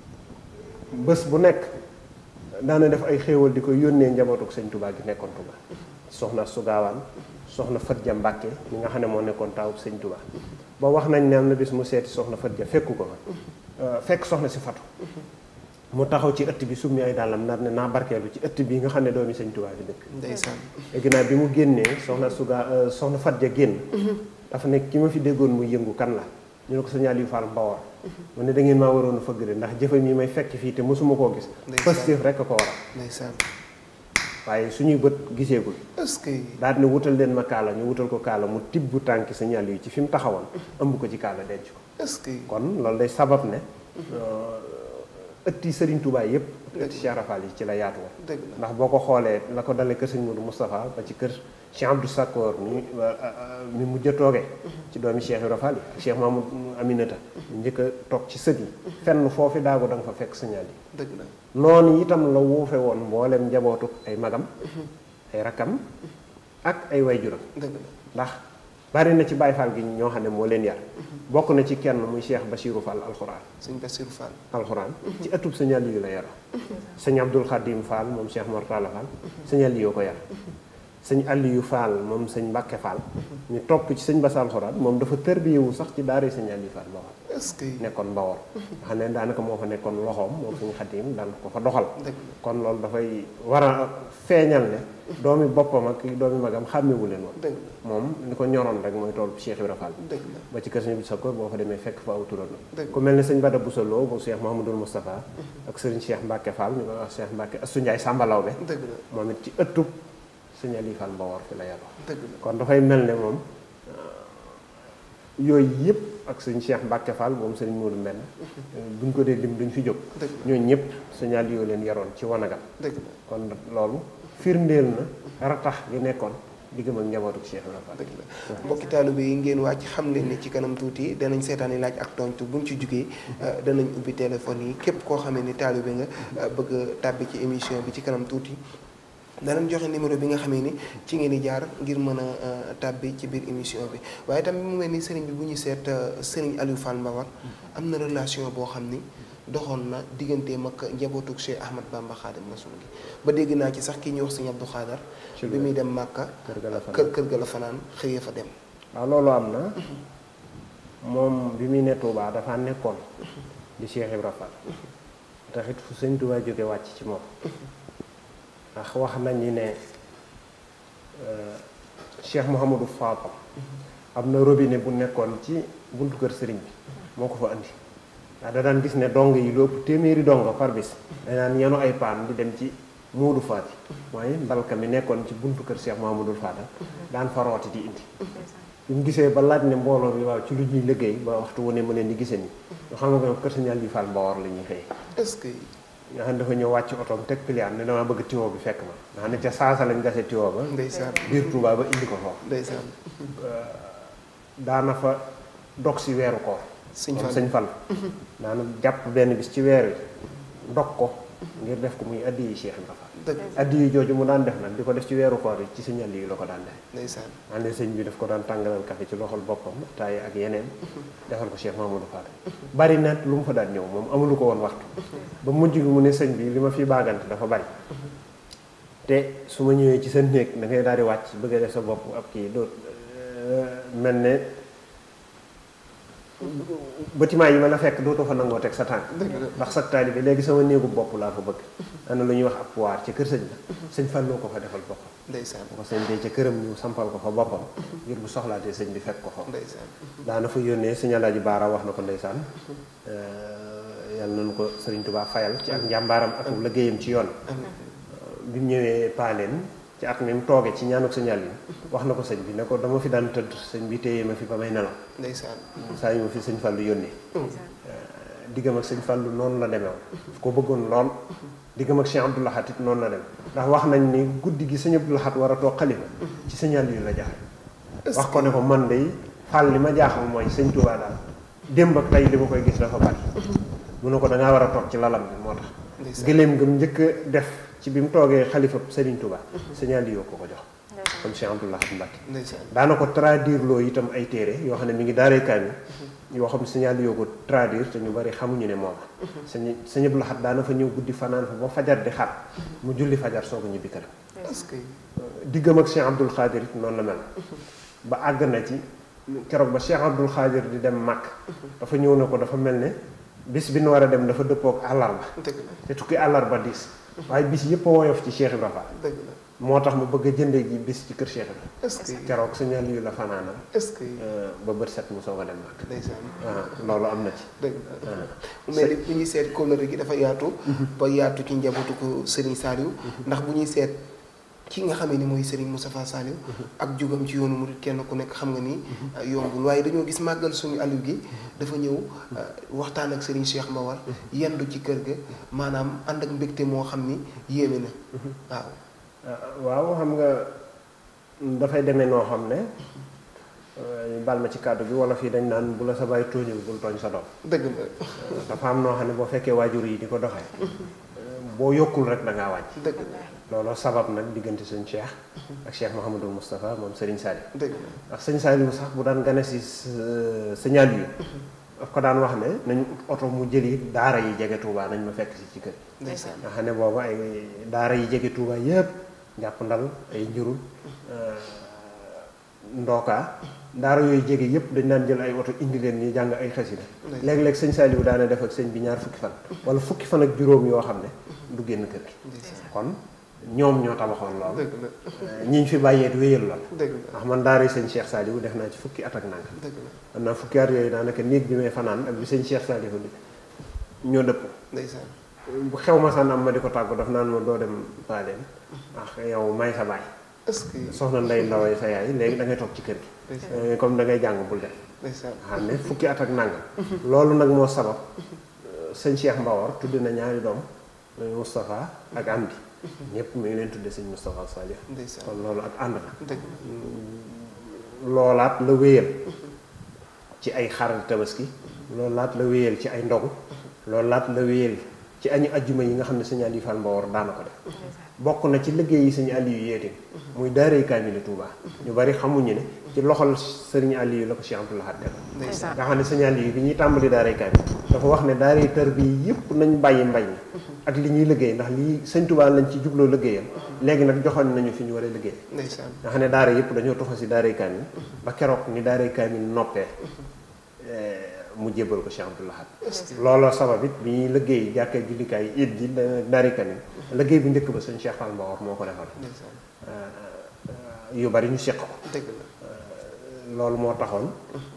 bés bu nekk daana def ay xéewal di ko yónnee njabootuk sëñ Tuubaa gi nekkoon Tuubaa soxna su gaawaan soxna Fatja Mbàkke mi nga xam ne moo nekkoon taawub sëñ Tuubaa ba wax nañ ne am na bis mu seeti soxna Fatja fekku ko fa fekk soxna si fatu mu taxaw ci ëtt bi summi ay dàllam nar ne naa barkeelu ci ëtt bi nga xam ne doomi sëñ Tuubaa bi dëkk ndeysaan ginnaaw bi mu génnee soxna suga soxna Fatja génn dafa nekk ki ma fi déggoon muy yëngu kan la ñu ne ko sëñ Aliou Fall Mbawar mu ne da ngeen maa waroon a fëgg de ndax jëfam yi may fekk fii te mosuma koo gis Ndeysaan. positif rek a ko waral ndeysaan waaye suñuy bët giseegul est-ce que daal ne wutal leen ma kaala ñu wutal ko kaala mu tibb tànki sëñ Aliou ci fi mu taxawoon ëmb ko ci kaala denc ko est-ce que kon loolu day sabab ne ëtti Serigne Touba yëpp ëtti Cheikh Rafal yi ci la yaatu woon dëgg la ndax boo ko xoolee la ko dalee kër sëñ Modou Moustapha ba ci kër Cheikh Abdou Sakkoor mi mi mujj a toogee ci doomi Cheikh Rafal yi Cheikh Mamadou Aminata njëkk a toog ci sët yi fenn foofi daago da nga fa fekk signal yi dëgg la noonu itam la wuufe woon mboolem njabootu ay magam ay rakkam ak ay wayjuram dëgg la ndax bari na ci Baye Fall gi ñoo xam ne moo leen yar bokk na ci kenn muy Cheikh Bachirou Fall alxuraan sëñ Bassirou Fall alxuraan ci ëttub sëñ Aliou la yara sëñ Abdul Khadim Fall moom Cheikh Mortala Fall sëñ Aliou ko yar sëñ Aliou Fall moom sëñ Mbacke Fall ñu topp ci sëñ Bass alxuraan moom dafa tërbiyewu sax ci daara sëñ Aliou Fall Mbawar est-ce que nekkoon Mbawar nga xam ne daanaka moo fa nekkoon loxoom moom sëñ Khadim daan ko fa doxal dëgg la kon loolu dafay war a feeñal ne doomi boppam ak doomi magam xàmmewu leen woon dëgg la moom li ko ñoroon rek mooy tool Cheikh Ibra Fall dëgg la ba ci kër sëñ bi sa ko boo fa demee fekk fa aw turando Dëgg. ku mel ne sëñ Bada Boussalo bu Cheikh Mouhamadoul Moustapha ak sëriñ Cheikh Mbacke Fall ñu koy wax Cheikh Mbacke Assou Ndiaye Samba Lawbe dëgg la moom it ci ëttub sëñ Ali Fall Mbawar fi la yaroo dëgg la kon dafay mel ne moom yooyu yëpp ak sëñ Cheikh Mbacke Fall moom sëriñ Modou Mbenn buñ ko dee lim duñ fi jóg dëgg la ñooñu ñëpp sëñ Ali yoo leen yaroon ci wanagam dëgg la kon loolu firndeel na ratax gi nekkoon diggam ak njabootu Cheikh Ibra Fall dëgg la mbokki taalibe yi ngeen wàcc xam leen ni ci kanam tuuti danañ seetaani laaj ak tontu buñ ci jugee danañ ubbi téléphone yi képp koo xamee ni taalibe nga bëgg a tàbbi ci émission bi ci kanam tuuti danañ joxe numéro bi nga xamee ni ci ngeen di jaar ngir mën a tàbbi ci biir émission bi waaye tamit mu mel ni sëriñ bi bu ñu seet sëriñ Aliou Fall Mbawar am na relation boo xam ni doxoon na digganteem ak njabootu Cheikh Ahmad Bamba Xaadim Rasul gi ba dégg naa ci sax ki ñuy wax sëñ Abdou Xaadar bi muy dem Màkka kër ga la fanaan kër kër ga la fanaan xëyee fa dem waaw loolu am na moom bi muy ne Touba dafa nekkoon di Cheikh Ibra Fall taxit fu sëñ Touba jóge wàcc ci moom ndax wax nañ ni ne Cheikh Mouhamadou Fadal am na robinet bu nekkoon ci buntu kër sëriñ bi moo ko fa andi ndax da daan gis ne dong yi lu ëpp téeméeri dong par bis da daan yenu ay paan di dem ci Moodu Faati mooy mbalka mi nekkoon ci buntu kër Cheikh Mouhamadou Fadal daan fa rooti di indi bi mu gisee ba laaj ne mbooloo bi waaw ci lu ñuy liggéey ba waxtu wu ne mu leen di gisee ni nga xam nga kër Sëñ Aliou Fall Mbawar la ñuy xëy est-ce que nga xam ne dafa ñëw wàcc otoom teg piliyaan ne damaa bëgg tiwo bi fekk ma nga xam ne ca saasa lañ gase tiwo ba ndeysaan biir Touba ba indi ko foofu ndeysaan daana fa dog si weeru koor sëñ moom Fall sëñ Fall daana jàpp benn bis ci weer wi dog ko ngir def ko muy addi yi Cheikh Ibra Fall dëgg addi yi jooju mu daan def nag di ko def ci weeru koor yi ci Sëñ Aliou la ko daan def ndeysaan xam ne sëñ bi daf ko daan tàngalal café ci loxol boppam taay ak yeneen defal ko Cheikh Mamadou Fall bari na lu mu fa daan ñëw moom amulu ko woon waxtu ba mujj gi mu ne sëñ bi li ma fi baagante dafa bari te su ma ñëwee ci sa néeg da ngay daal di wàcc bëgg a def sa bopp ab kii doo mel ne bâtiment yi ma la fekk dootoo fa nangoo teg sa tànk ndax sa taalibe bi léegi sama néegu bopp laa fa bëgg am na lu ñuy wax ab puwaar ci kër sëñ ba sëñ Falloo ko fa defal boppam ndeysaan bu ko sëñ bee ca këram ñu sampal ko fa boppam ngir bu soxlaatee sëñ bi fekk ko fa ndeysaan daana fa yónnee sëñ Alaaji Baara wax na ko ndeysaan yàlla nañu ko sëriñ Tuubaa fayal ci ak njàmbaaram ak liggéeyam ci yoon bi mu ñëwee paaleen ci at mi mu toogee ci ñaanuk sëñ Aliou wax na ko sëñ bi ne ko dama fi daan tëdd sëñ bi téye ma fi ba may nelaw ndeysaan saa yu ma fi sëñ Fallu yónnee diggam ak sëñ Fallu noonu la demee woon ko bëggoon lool diggam ak Cheikh Abdou Lahad it noonu la dem ndax wax nañ ni guddi gi sëñ Abdou Lahad war a toog xalifa ci sëñ Aliou la jaxe wax ko ne ko man de Fall li ma jaaxal mooy sëñ Touba daal démb ak tey li ma koy gis dafa bari mu ne ko da ngaa war a toog ci lalam bi moo tax ndeysaan gëléem nga njëkk a def ci bi mu toogee xalifa Serigne Touba sëñ Aliou ko ko jox comme Cheikh Abdou Lahad Mbacké ndeysaan daana ko traduire loo itam ay téere yoo xam ne mi ngi daaree kaami yoo xam ne sëñ Aliou ko traduire te ñu bari xamuñu ne moom sëñ sëñ Abdou Lahad daana fa ñëw guddi fanaan fa ba fajar di xat mu julli fajar soog a ñibbi këram est-ce que diggam ak Cheikh Abdoul Khadir it noonu la mel ba àgg na ci keroog ba Cheikh Abdoul Khadir di dem Makk dafa ñëw ne ko dafa mel ne bis bi nu war a dem dafa dëppook àllarba dëgg la te tukki àllarba diis waaye bis yëpp a woyof ci Cheikh Ibra Fall dëgg la moo tax mu bëgg a jëndee ji bis ci kër Cheikh Ibra est-ce que keroog sëñ Aliou la fanaanal est-ce que ba bët set mu soog a dem Makk ndeysaan ah loolu am na ci dëgg la mu mel ni bu ñuy seet kóllëre gi dafa yaatu ba yaatu ci njabootu ko Serigne Saliou ndax bu ñuy seet ki nga xamee ni mooy Serigne Moustapha Saliou ak jugam ci yoonu murid kenn ku nekk xam nga ni yombul waaye dañoo gis màggal suñu Aliou gi dafa ñëw waxtaan ak Serigne Cheikh Mbawar yendu ci kër ga maanaam ànd ak mbégte moo xam ni yéeme na waaw waaw xam nga dafay demee noo xam ne bal ma ci kàddu bi wala fii dañ naan bu la sa bàyyi tooñul bul tooñ sa doom dëgg la dafa am noo xam ne boo fekkee waajur yi di ko doxee boo yokkul rek da ngaa wàcc dëgg la looloo sabab nag diggante sëñ Cheikh ak Cheikh Mouhamadul Moustapha moom Serigne Saliou dëgg la ndax sëñ Saliou sax bu daan gane si signal yi daf ko daan wax ne nañ oto mu jëli daara yi jege Touba nañ ma fekk si ci kër ndeysaan nga xam ne boobu ay daara yi jege Touba yëpp jàpp ndal ay njurul ndookaa daara yooyu jege yëpp dañ daan jël ay oto indi leen ñu jàng ay xasida léeg-léeg sëñ Saliou daana def ak sëñ bi ñaar fukki fan wala fukki fan ak juróom yoo xam ne du génn kër gi ndeysaan kon ñoom ñoo tabaxoon lool dëgg la ñiñ fi bàyyeet wéyal lool dëgg la ndax man daara sëñ Cheikh Saliou def naa ci fukki at ak nanga dëgg la man naa fukki at yooyu daanaka néeg bi may fanaan ak bi sëñ Cheikh Saliou di ñoo dëpp ndeysaan bu xew ma sànn am ma di ko tàggu daf naan ma doo dem paaleen ndax yow may sa baay est-ce que soxna nday ndaway sa yaay léegi da ngay toog ci kër gi ndeysaan comme da ngay jàng bul dem ndeysaan xam ne fukki at ak nangam loolu nag moo sabab sëñ Cheikh Mbawar tudd na ñaari doom muy Moustapha ak Amdi ñëpp mi ngi leen tudde sëñ Moustapha Saliou ndeysaan kon loolu ak ànd la dëgg loolaat la wéyal ci ay xaral tabaski loolaat la wéyal ci ay ndogu loolaat la wéyal ci añu ajjuma yi nga xam ne sëñ Aliou Fall Mbawar daana ko def bokk na ci liggéey yi sëñ Aliou yeete muy daaray kaamil Touba ñu bari xamuñu ne ci loxol sëriñ Aliou la ko Cheikh Abdoul Ahad def ndeysaan nga xam ne sëñ Aliou bi ñuy tàmbali daaray kaamil dafa wax ne daaray tër bi yëpp nañ bàyyi mbay mi ak li ñuy liggéey ndax lii sëñ Touba lañ ci jubloo liggéeyal léegi nag joxoon nañu fi ñu war a liggéey ndeysaan nga xam ne daara yëpp dañoo toxal si daaray kaamil ba keroog ni daaray kaamil noppee mu jébbal ko Cheikh Abdoul Ahad looloo sabab it bi ñuy liggéey jàkkee jullikaay it ji daaray kaamil liggéey bu njëkk ba sëñ Cheikh Fall Mbawar moo ko defal ndeysaan yu bari ñu seq ko dëgg la loolu moo taxoon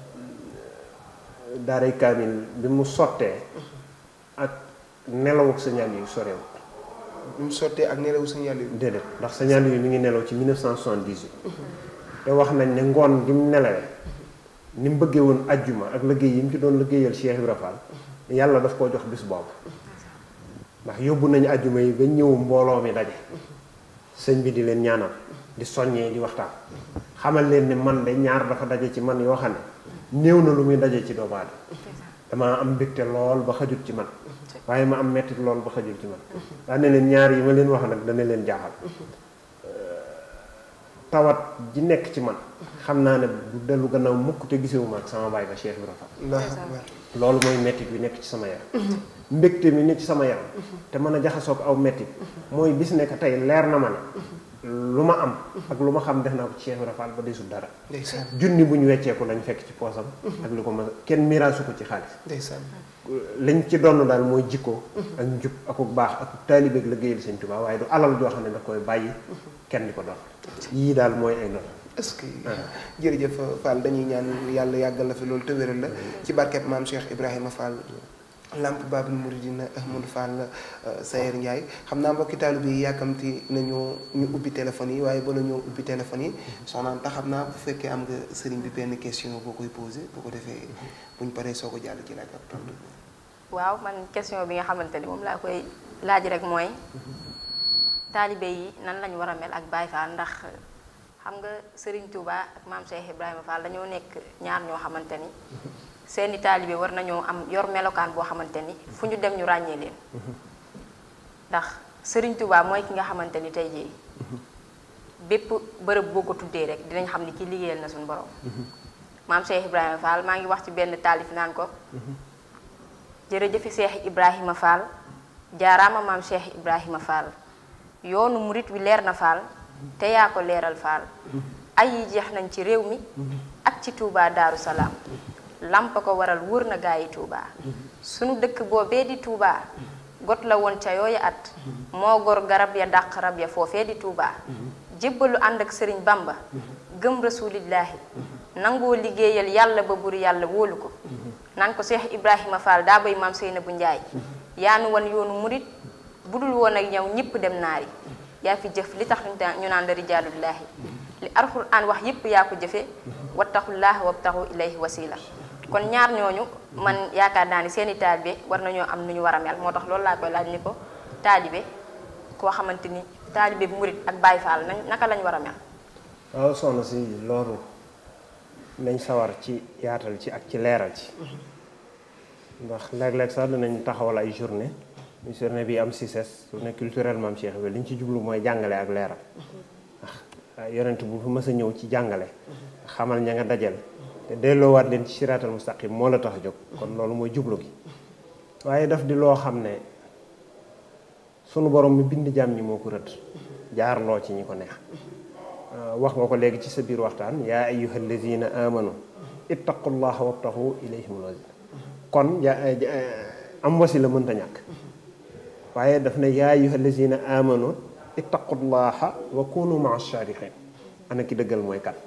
daaray kaamil bi mu sottee ak nelawuk signal yu sorew bi mu sottee ak nelawu sëñ yàlla yi déedéet ndax signal yi mi ngi nelaw ci 1978 te wax nañ ne ngoon gi mu nelawee ni mu bëggee woon ajjuma ak liggéey yi mu ci doon liggéeyal Cheikh Ibra Fall yàlla daf koo jox bis boobu ndax yóbbu nañu ajjuma yi ba ñëw mbooloo mi daje sëñ bi di leen ñaanal di soññee di waxtaan xamal leen ne man de ñaar dafa daje ci man yoo xam ne néew na lu muy daje ci doomu aadama damaa am mbégte lool ba xajut ci man waaye ma am mettit lool ba xajul ci man daa ne leen ñaar yi ma leen wax nag dana leen jaaxal tawat ji nekk ci man xam naa ne bu dellu gannaaw mukk te gisewuma ak sama baay ba Cheikh Ibra Fall Allahu akbar loolu mooy mettit bi nekk ci sama yaram mbégte mi nekk ci sama yaram te mën a jaxasoog aw mettit mooy bis nekk tey leer na ma ne lu ma am ak lu ma xam def naa ko ci Cheikh Ibra Fall ba desul dara ndeysaan junni bu ñu wecceeku lañ fekk ci poosam ak lu ko ma kenn miraasu ko ci xaalis ndeysaan lañ ci donn daal mooy jikko ak njub akuk baax ak taalibe ak liggéeyal Sëñ Tuubaa waaye du alal joo xam ne da koy bàyyi kenn di ko doon yii daal mooy ay noonu est-ce que jërëjëf Fall dañuy ñaan yàlla yàggal la fi loolu te wéral la ci barkeb maam Cheikh Ibrahima Fall lamp Babul Mouridina Ahmadou Fall Sayer Ndiaye xam naa mbokki taalibe yi yàkkamti nañu ñu ubbi téléphone yi waaye bala ñoo ubbi téléphone yi soxnaan tax xam naa bu fekkee am nga sëriñ bi benn question boo koy posé bu ko defee buñ paree soo ko jàll ci laaj ak tontu waaw man question bi nga xamante ni moom laa koy laaj rek mooy taalibe yi nan lañu war a mel ak Baye Fall ndax xam nga Serigne Touba ak maam Cheikh Ibrahima Fall dañoo nekk ñaar ñoo xamante ni seeni taalibe war nañoo am yor melokaan boo xamante ni fu ñu dem ñu ràññee leen ndax Serigne Touba mooy ki nga xamante ni tey jii bépp bërëb boo ko tuddee rek dinañ xam ni ki liggéeyal na suñu borom maam Cheikh Ibrahima Fall maa ngi wax ci benn taalif naan ko jërëjëfi Cheikh Ibrahima Fall jaaraama maam Cheikh Ibrahima Fall yoonu murit wi leer na Fall te yaa ko leeral Fall ay yi jeex nañ ci réew mi ak ci Touba Daaru Salaam lamp ko waral wër na gaa yi Touba sunu dëkk boobee di Touba got la woon ca yooya at moo gor garab ya dàq rab ya foofee di Touba jébbalu ànd ak sëriñ Bamba gëm rasuulillaahi nangoo liggéeyal yàlla ba bur yàlla wóolu ko naan ko Cheikh Ibrahima Fall daa bay maam Seynabu Njaay yaa nu wan yoonu murit budul woon ak ñëw ñëpp dem naari yaa fi jëf li tax ñu naan la rijaalullaahi li alxuraan wax yépp yaa ko jëfe wattaqullaaha wabtaxu ilayhi wasila kon ñaar ñooñu man yaakaar naa ni seeni taalibe war nañoo am nu ñu war a mel moo tax loolu laa koy laaj ni ko taalibe koo xamante ni taalibe bu murit ak Baay Faal nañ naka lañ war a mel waaw soxna si loolu nañ sawar ci yaatal ci ak ci leeral ci ndax léeg-léeg sax dinañ taxawal ay journée muy journée bi am CICES journée culturelle maam Cheikh bi li ñu ci jublu mooy jàngale ak leeral ndax yonent bu fi mës a ñëw ci jàngale xamal ña nga dajal te delloowaat leen ci siraatal mustaqim moo la tax a jóg kon loolu mooy jublu gi waaye daf di loo xam ne sunu borom mi bind jaam ñi moo ko rëdd jaarloo ci ñi ko neex wax nga ko léegi ci sa biir waxtaan yaa ayyuha allazina amanu ittaqullaha wabtaxu ilayhimul wasila kon ja am wasila mënta ñàkk waaye daf ne yaa ayyuha allazina amanu ittaqullaha wa kunu maa saadiqin ana ki dëggal mooy kat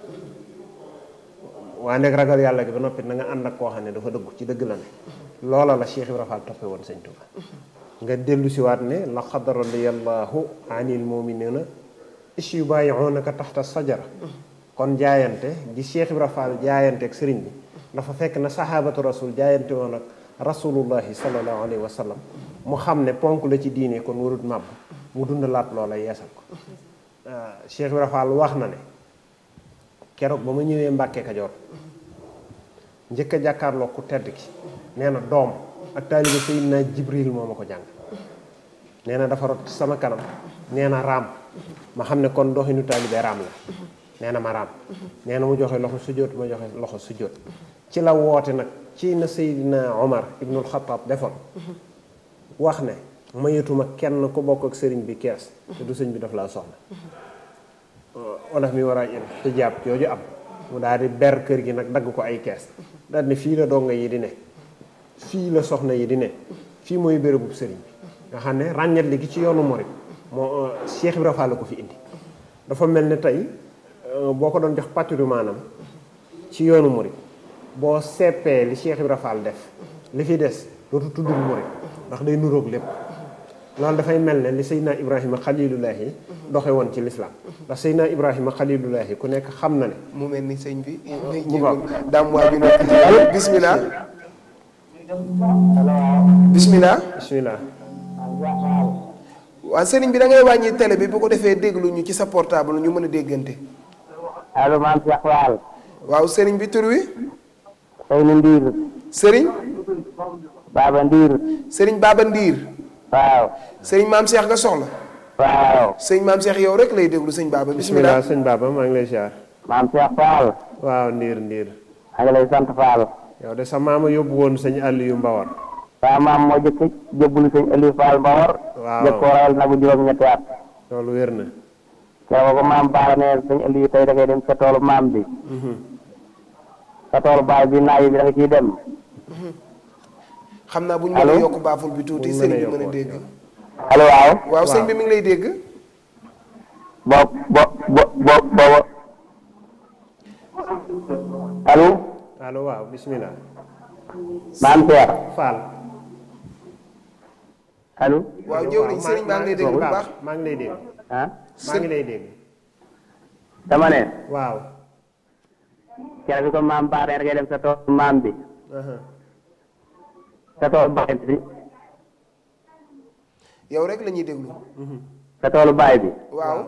waa nekk ragal yàlla gi ba noppi na nga ànd ak koo xam ne dafa dëggu ci dëgg la ne loola la Cheikh Ibra Fall toppe woon sëñ Tuba nga dellu si waat ne laqad radiyallahu anil muminina is yubayi'unaka taxta sajara kon jaayante gi Cheikh Ibra Fall jaayante ak sëriñ bi dafa fekk na sahabatu rasul jaayante woon ak rasulullahi sallallahu alayhi wa sallam mu xam ne ponk la ci diine kon warut màbb mu dundalaat loola yeesal ko Cheikh Ibra Fall wax na ne keroog ba ma ñëwee Mbàkke Kajoor njëkk a jàkkaarloo ku tedd ki nee na doom ak taalibe Seydina Jibril moo ma ko jàng nee na dafa rot sama kanam nee na raam ma xam ne kon doxinu taalibe raam la nee na ma raam nee na mu joxe loxo sujjóot ma joxe loxo sujjóot ci la woote nag ci na Seydina Omar ibnul Xataab defoon wax ne mayetuma kenn ku bokk ak sëriñ bi kees te du sëñ bi daf laa soxla olaf mi war a il xijaab jooju am mu daal di ber kër gi nag dagg ko ay kees daal ne fii la donga yi di ne fii la soxna yi di ne fii mooy bérébub sëriñ bi nga xam ne ràññet li gi ci yoonu morit moo Cheikh Ibra Fall la ko fi indi dafa mel ne tey boo ko doon jox patrimoine am ci yoonu murit boo seppee li Cheikh Ibra Fall def li fi des dootu tuddul murit ndax day nuroog lépp loolu dafay mel ne li Seydina Ibrahima xalilullahi doxe woon ci lislaam ndax Seydina Ibrahima xalilullahi ku nekk xam na ne mu mel ni sëñ bi mu baax daam waa ju nekk bismillah bismillah bismillah waa sëriñ bi da ngay wàññi télé bi bu ko defee déglu ñu ci sa portable ñu mën a déggante allo maam Cheikh Fall waaw sëriñ bi tur wi xëy na ndiir sëriñ baaba ndiir sëriñ Baba Ndiir waaw sëriñ maam Cheikh nga soxla waaw sëriñ maam Cheikh yow rek lay déglu sëñ Baba bismillah bismillah sëñ Baba maa ngi lay ziar maam Cheikh Fall waaw ndiir ndiir maa ngi lay sant Fall yow de sa maama yóbbu woon sëñ Aliou Mbawar waaw maam moo jëkk jëbbulu sëñ Aliou Fall Mbawar Waaw. jëkk ko rayal nagu juróom-ñetti at loolu wér na keroog ko maam baara ne sëñ Aliou tey da ngay dem sa toolu maam bi sa toolu baay bi naaj bi da nga ciy dem xam naa bu ñu mën a Allo? yokk baaful bi tuuti Bu ñu sëriñ bi mënee mën a yokk dégg allo waaw waaw sëñ bi mi ngi lay dégg bo bo bo bo booba allo allo waaw bismillah maam Cheikh Fall allo waaw jëwriñ sëriñ baa ngi lay dégg bu baax maa ngi lay dégg ah maa ngi lay dégg dama ne waaw keroog bi ko maam baara ne da ngay dem sa toolu maam bi aha. sa toolu baay bi yow rek la ñuy déglu sa toolu baay bi waaw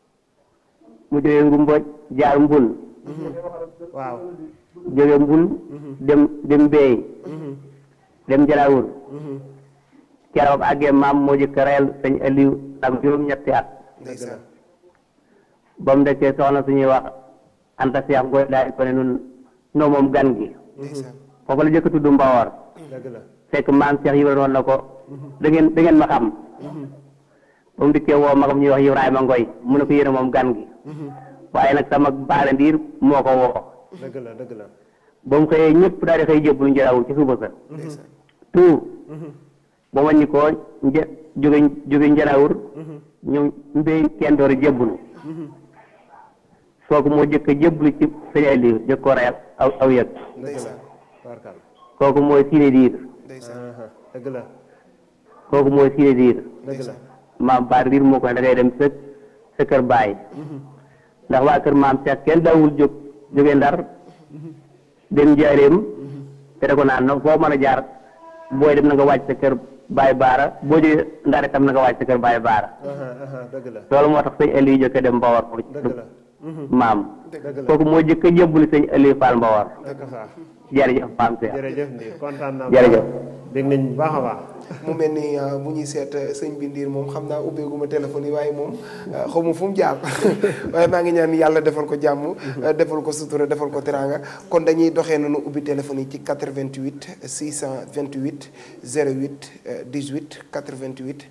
mu jógee ngumboj jaar mbul waaw jóge mbul dem dem beey dem jalawur keroog àggee maam moo jëkk reyal sëñ Aliou ak juróom-ñetti at ndeysaan ba mu dekkee soxna suñuy wax anta seex ngoy daal ko ne nun noo moom gan gi ndeysaan foofu la jëkk tudd mbawor dëgg la fekk maam seex yibra woon na ko da ngeen da ngeen ma xam ba mu dikkee woo magam ñuy wax Ibrahima Ngoy mu ne ko yéene moom gan gi waaye nag sama baale ndiir moo ko woo dëgg la dëgg la ba mu xëyee ñëpp daal di xëy jébbalu njërawul ci suba sa ndeysaan tout ba wàññi ko nje jóge jóge njanawur ñu mbéy kenn door a jébbalu kooku moo jëkk a jébbalu ci sëñ Aliou jëkk ko reyal aw aw yëg ndeysaan barkal kooku mooy siine diir ndeysaan aha dëgg la kooku mooy siine diir dëgg la maam baar diir moo ko ne da ngay dem sa sa kër baay ndax waa kër maam Cheikh kenn daawul jóg jóge ndar dem njaareem te da ko naan no foo mën a jaar booy dem na nga wàcc sa kër baay baara boo jógee ndar itam na nga wàcc sa kër baay baara aha aha dëgg la loolu moo tax sëñ Aliou jëkk a dem Mbawar pour dëgg la maam dëgg la kooku moo jëkk a jébbali sëñ Aliou Fall Mbawar dëgg saa jërëjëf maam Cheikh jërëjëf Ndiir kontaan naa Jërëjëf. dégg nañ bu baax a baax mu mel ni ah, bu ñuy seet ah, sëñ bi ndiir moom xam naa ubbeeguma téléphone yi waaye moom ah, xaw ma fu mu jaar waaye maa ngi ñaan yàlla defal ko jàmm ah, defal ko sutura defal ko teraanga kon dañuy doxee noonu ubbi téléphone yi ci 88 628 08 euh, 18 88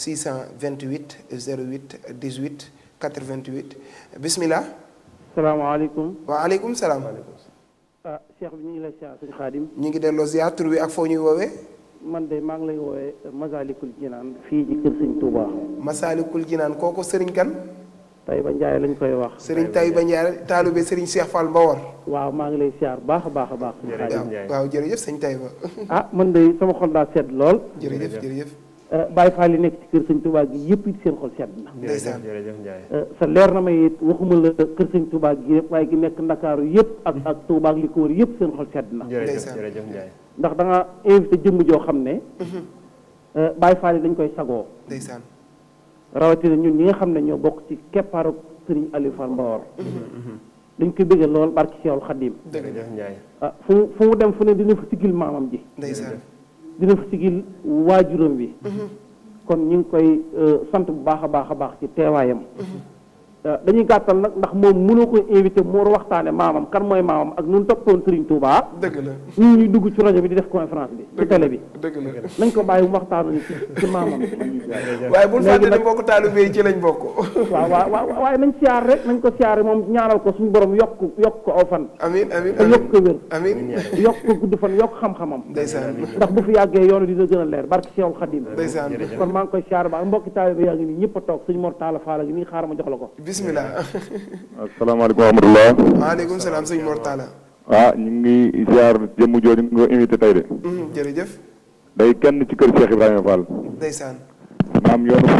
628 08 18 88 bismillah salaamaaleykum waaleykum salaam ah cheikh bi ñu ngi lay siyaar sëñ xaadim ñu ngi delloo ziar tur wi ak foo ñuy woowee man de maa ngi lay woowee Masalikul Jinaan fii ci kër sëñ Touba Masaalikul Jinaan kooku sëriñ kan tey ba njaay lañ koy wax sëriñ Taïba Ndiaye taalube sëriñ Cheikh Fall Mbawar waaw maa ngi lay siyaar baax a baax a baax sëñ Jërëjëf. xaadim Ndiaye. waaw jërëjëf sëñ Taïba ah man de sama xol daa sedd lool jërëjëf jërëjëf Eh, Baye Fall yi nekk ci kër sëñ Touba gi yëpp it seen xol sedd na jërëjëf Ndeysaan. jërëjëf Ndiaye Eh, sa leer na ma it waxuma la kër sëñ Touba gi yëpp waaye gi nekk Ndakaaru yëpp ak ak Touba ak li ko wër yëpp seen xol sedd na jërëjëf Ndeysaan. jërëjëf Ndiaye ndax da nga invité jëmm joo xam ne eh, Baye Fall yi dañ koy sagoo ndeysaan rawatina ñun ñi nga xam ne ñoo bokk ci keppaaru sëriñ Aliou Fall Mbawar dañ koy bëgge lool barki Seexul Xadim jërëjëf Ndiaye ah fu mu fu mu dem fu ne dina fa sigil maamam ji ndeysaan dina fa sigil waajuram bi kon ñu ngi koy sant bu baax a baax a baax ci teewaayam dañuy gàttal nag ndax moom mënoo koy invité mu war a waxtaane maamam kan mooy maamam ak nun toppoon Serigne Touba dëgg la ñu ñuy dugg ci rajo bi di def conférence bi ci télé bi dëgg la nañ ko bàyyi mu waxtaanu ni ci ci maamam waaye bul Léegi fàtte ne nag- mbokk taalibe yi ci lañ bokk waaw waaw waaw waaye nañ siyaar rek nañ ko siyaare moom ñaanal ko suñu borom yokk yokk ko aw fan amin amin te yokk ko wér amin yokk ko gudd fan yokk xam-xamam ndeysaan ndax bu fi yàggee yoonu dina gën a leer barki Seexul Xadim ndeysaan kon maa ngi koy siyaar baax mbokki taalibe yaa ngi nii ñëpp a toog suñu Mor Talla Fall gi nii xaaral ma jox la ko bismillah asalaamaaleykum wa rahmatulah. waaleykum salaam sëñ Mor Talla ah ñu ngi ziar jëmm jooju nga invité tey de. Mhm, jërëjëf day kenn ci kër Cheikh Ibrahima Fall. ndeysaan maam yoonu.